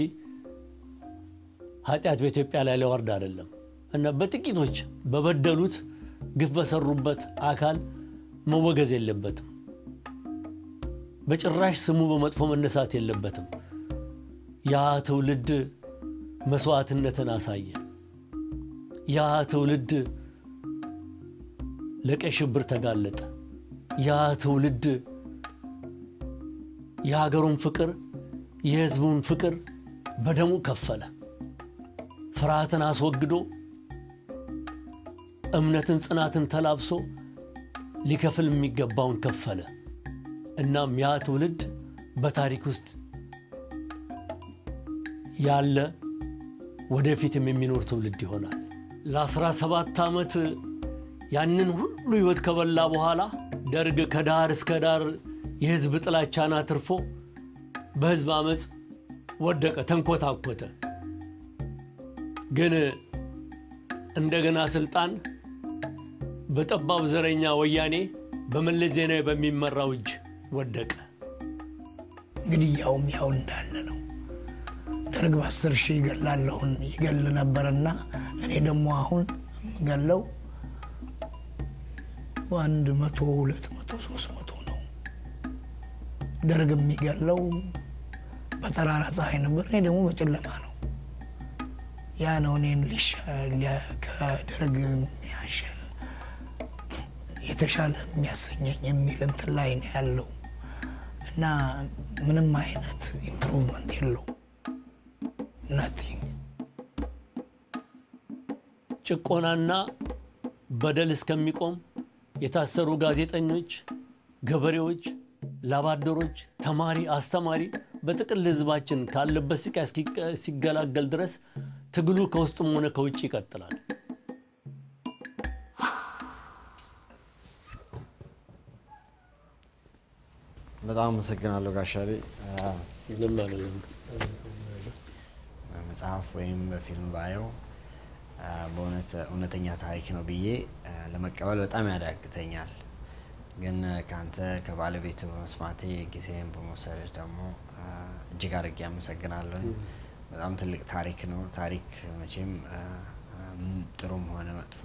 ኃጢአት በኢትዮጵያ ላይ ሊወርድ አይደለም እና በጥቂቶች በበደሉት ግፍ በሰሩበት አካል መወገዝ የለበትም። በጭራሽ ስሙ በመጥፎ መነሳት የለበትም። ያ ትውልድ መስዋዕትነትን አሳየ። ያ ትውልድ ለቀይ ሽብር ተጋለጠ። ያ ትውልድ የሀገሩን ፍቅር የሕዝቡን ፍቅር በደሙ ከፈለ። ፍርሃትን አስወግዶ እምነትን፣ ጽናትን ተላብሶ ሊከፍል የሚገባውን ከፈለ። እናም ያ ትውልድ በታሪክ ውስጥ ያለ ወደፊትም የሚኖር ትውልድ ይሆናል። ለ17 ዓመት ያንን ሁሉ ሕይወት ከበላ በኋላ ደርግ ከዳር እስከ ዳር የሕዝብ ጥላቻን አትርፎ በሕዝብ አመፅ ወደቀ፣ ተንኮታኮተ። ግን እንደገና ስልጣን በጠባብ ዘረኛ ወያኔ በመለስ ዜናዊ በሚመራው እጅ ወደቀ። እንግዲህ ያውም ያው እንዳለ ነው። ደርግ በአስር ሺህ ይገላለሁን ይገል ነበርና እኔ ደግሞ አሁን የምገለው አንድ መቶ ሁለት መቶ ሶስት መቶ ነው። ደርግ የሚገለው በጠራራ ፀሐይ ነበር፣ እኔ ደግሞ በጨለማ ነው። ያ ነው እኔን ከደርግ የሚያሸ የተሻለ የሚያሰኘኝ የሚል እንትን ላይ ነው ያለው እና ምንም አይነት ኢምፕሩቭመንት የለው ናቲንግ። ጭቆናና በደል እስከሚቆም የታሰሩ ጋዜጠኞች፣ ገበሬዎች፣ ላባደሮች፣ ተማሪ፣ አስተማሪ በጥቅል ሕዝባችን ካለበት ስቃይ ሲገላገል ድረስ ትግሉ ከውስጥም ሆነ ከውጭ ይቀጥላል። በጣም አመሰግናለሁ ጋሻሌ። ምንም አይደለም። መጽሐፍ ወይም በፊልም ባየው በእውነት እውነተኛ ታሪክ ነው ብዬ ለመቀበል በጣም ያዳግተኛል። ግን ከአንተ ከባለቤቱ በመስማቴ ጊዜን በመውሰድ ደግሞ እጅግ አድርጌ አመሰግናለሁ። በጣም ትልቅ ታሪክ ነው። ታሪክ መቼም ጥሩም ሆነ መጥፎ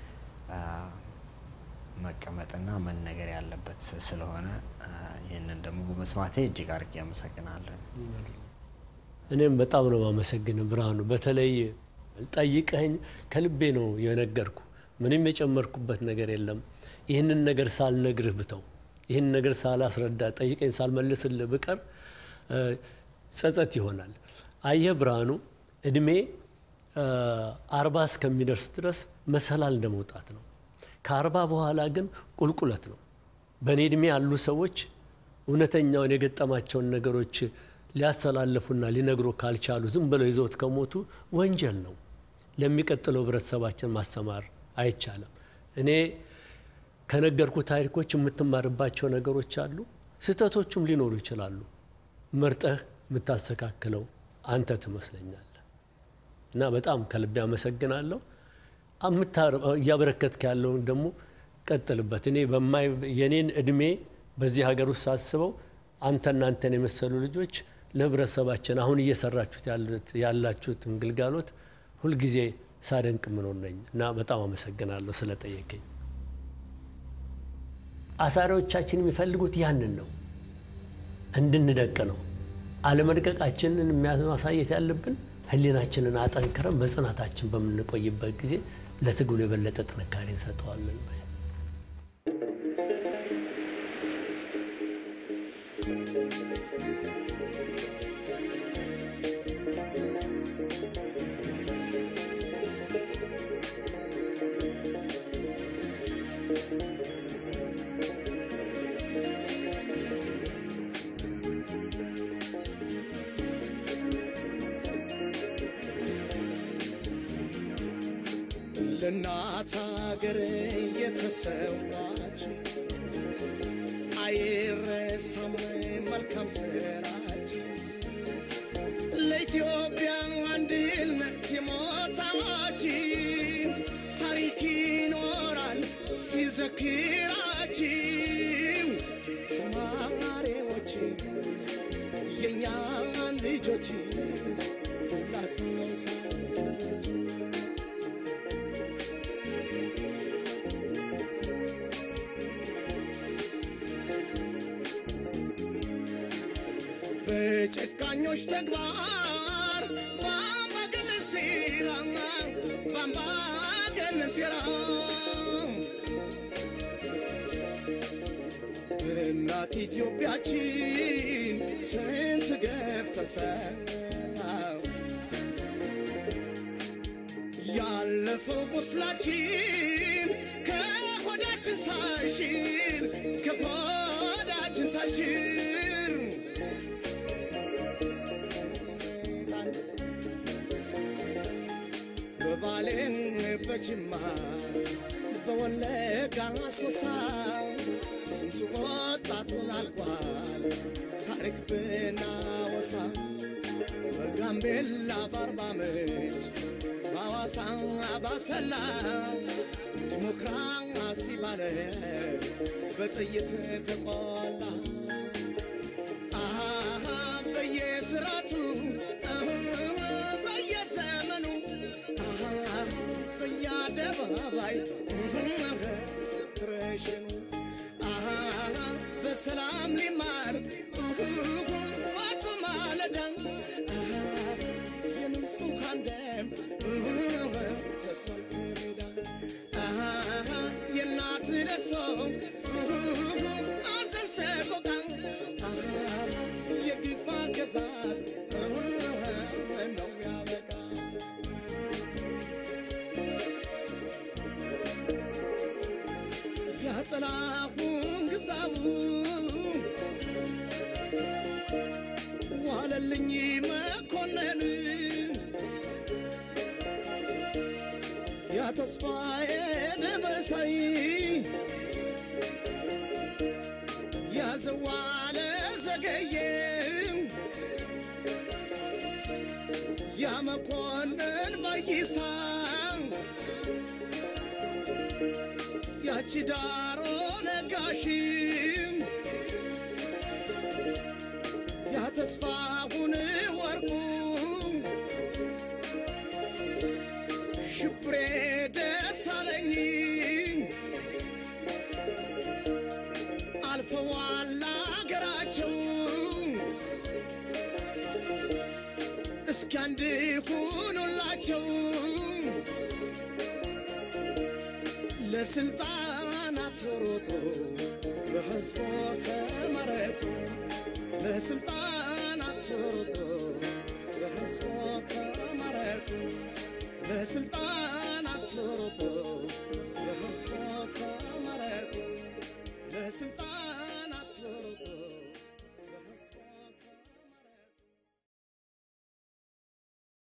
መቀመጥና መነገር ያለበት ስለሆነ ይህንን ደግሞ በመስማቴ እጅግ አድርጌ አመሰግናለሁ። እኔም በጣም ነው ማመሰግን ብርሃኑ። በተለይ ጠይቀኝ ከልቤ ነው የነገርኩ። ምንም የጨመርኩበት ነገር የለም። ይህንን ነገር ሳልነግርህ ብተው፣ ይህን ነገር ሳላስረዳ፣ ጠይቀኝ ሳልመልስልህ ብቀር ጸጸት ይሆናል። አየህ ብርሃኑ፣ እድሜ አርባ እስከሚደርስ ድረስ መሰላል እንደ መውጣት ነው። ከአርባ በኋላ ግን ቁልቁለት ነው። በእኔ እድሜ ያሉ ሰዎች እውነተኛውን የገጠማቸውን ነገሮች ሊያስተላልፉና ሊነግሩ ካልቻሉ ዝም ብለው ይዘውት ከሞቱ ወንጀል ነው። ለሚቀጥለው ህብረተሰባችን ማስተማር አይቻልም። እኔ ከነገርኩ ታሪኮች የምትማርባቸው ነገሮች አሉ። ስህተቶቹም ሊኖሩ ይችላሉ። መርጠህ የምታስተካክለው አንተ ትመስለኛለህ እና በጣም ከልቤ አመሰግናለሁ። እያበረከትክ ያለውን ደግሞ ቀጥልበት። እኔ የኔን እድሜ በዚህ ሀገር ውስጥ ሳስበው አንተና አንተን የመሰሉ ልጆች ለህብረተሰባችን አሁን እየሰራችሁት ያላችሁትን ግልጋሎት ሁልጊዜ ሳደንቅ ምኖር ነኝ እና በጣም አመሰግናለሁ ስለጠየቀኝ። አሳሪዎቻችን የሚፈልጉት ያንን ነው፣ እንድንደቅ ነው። አለመድቀቃችንን ማሳየት ያለብን ህሊናችንን አጠንክረን መጽናታችን በምንቆይበት ጊዜ ለትግሉ የበለጠ ጥንካሬ እንሰጠዋለን። ለሀገር የተሰዋች አይረሳም መልካም ስራችን ለኢትዮጵያ አንድነት የሞታችን ታሪክ ይኖራል ሲዘክራችን ተማሪዎች የእኛን ልጆች ላስታውሳችሁ በጨካኞች ተግባር በአምባገነን ሴራ በአምባገነን ሴራ እናት ኢትዮጵያችን ስንት ገፍ ተሰራ ያለፈው ቁስላችን ከሆዳችን ሳይሽር ከሆዳችን ሳይሽር በባሌን በጅማ በወለጋ ሶሳ ስንቱ ወጣቱን አልቋል ታሪክ ብናወሳ በጋምቤላ በአርባ ምንጭ በሐዋሳ ባሰላ ዲሞክራሲ ባለ በጥይት ተቆላ አሃ በየስራቱ በየዘመኑ በየአደባባይ ስትረሽኑ በሰላም ሊማር ዋቱ ማለዳ የንጹሐን ደም ተሰልፎ ሜዳ የእናት ለቅሶ አዘን ሰቆቃ የግፍ አገዛዝ ነው ያበቃ ያጠላሁን ግዛው ዋለልኝ መኮንን ያ ተስፋዬ ደመሳይ ያዘዋለ ዘገየ ያ መኮንን ባይሳ ያቺ ዳሮ ነጋሽም ያ ተስፋሁን ወርቁ ሽብሬ ደሳለኝ አልፈዋል አገራቸው እስኪ አንድ ሁኑላቸው ለስልጣናት ሮጦ በህዝቦ ተመረጡ ለስልጣናት ሮጦ በህዝቦ ተመረጡ ለስልጣናት ሮጦ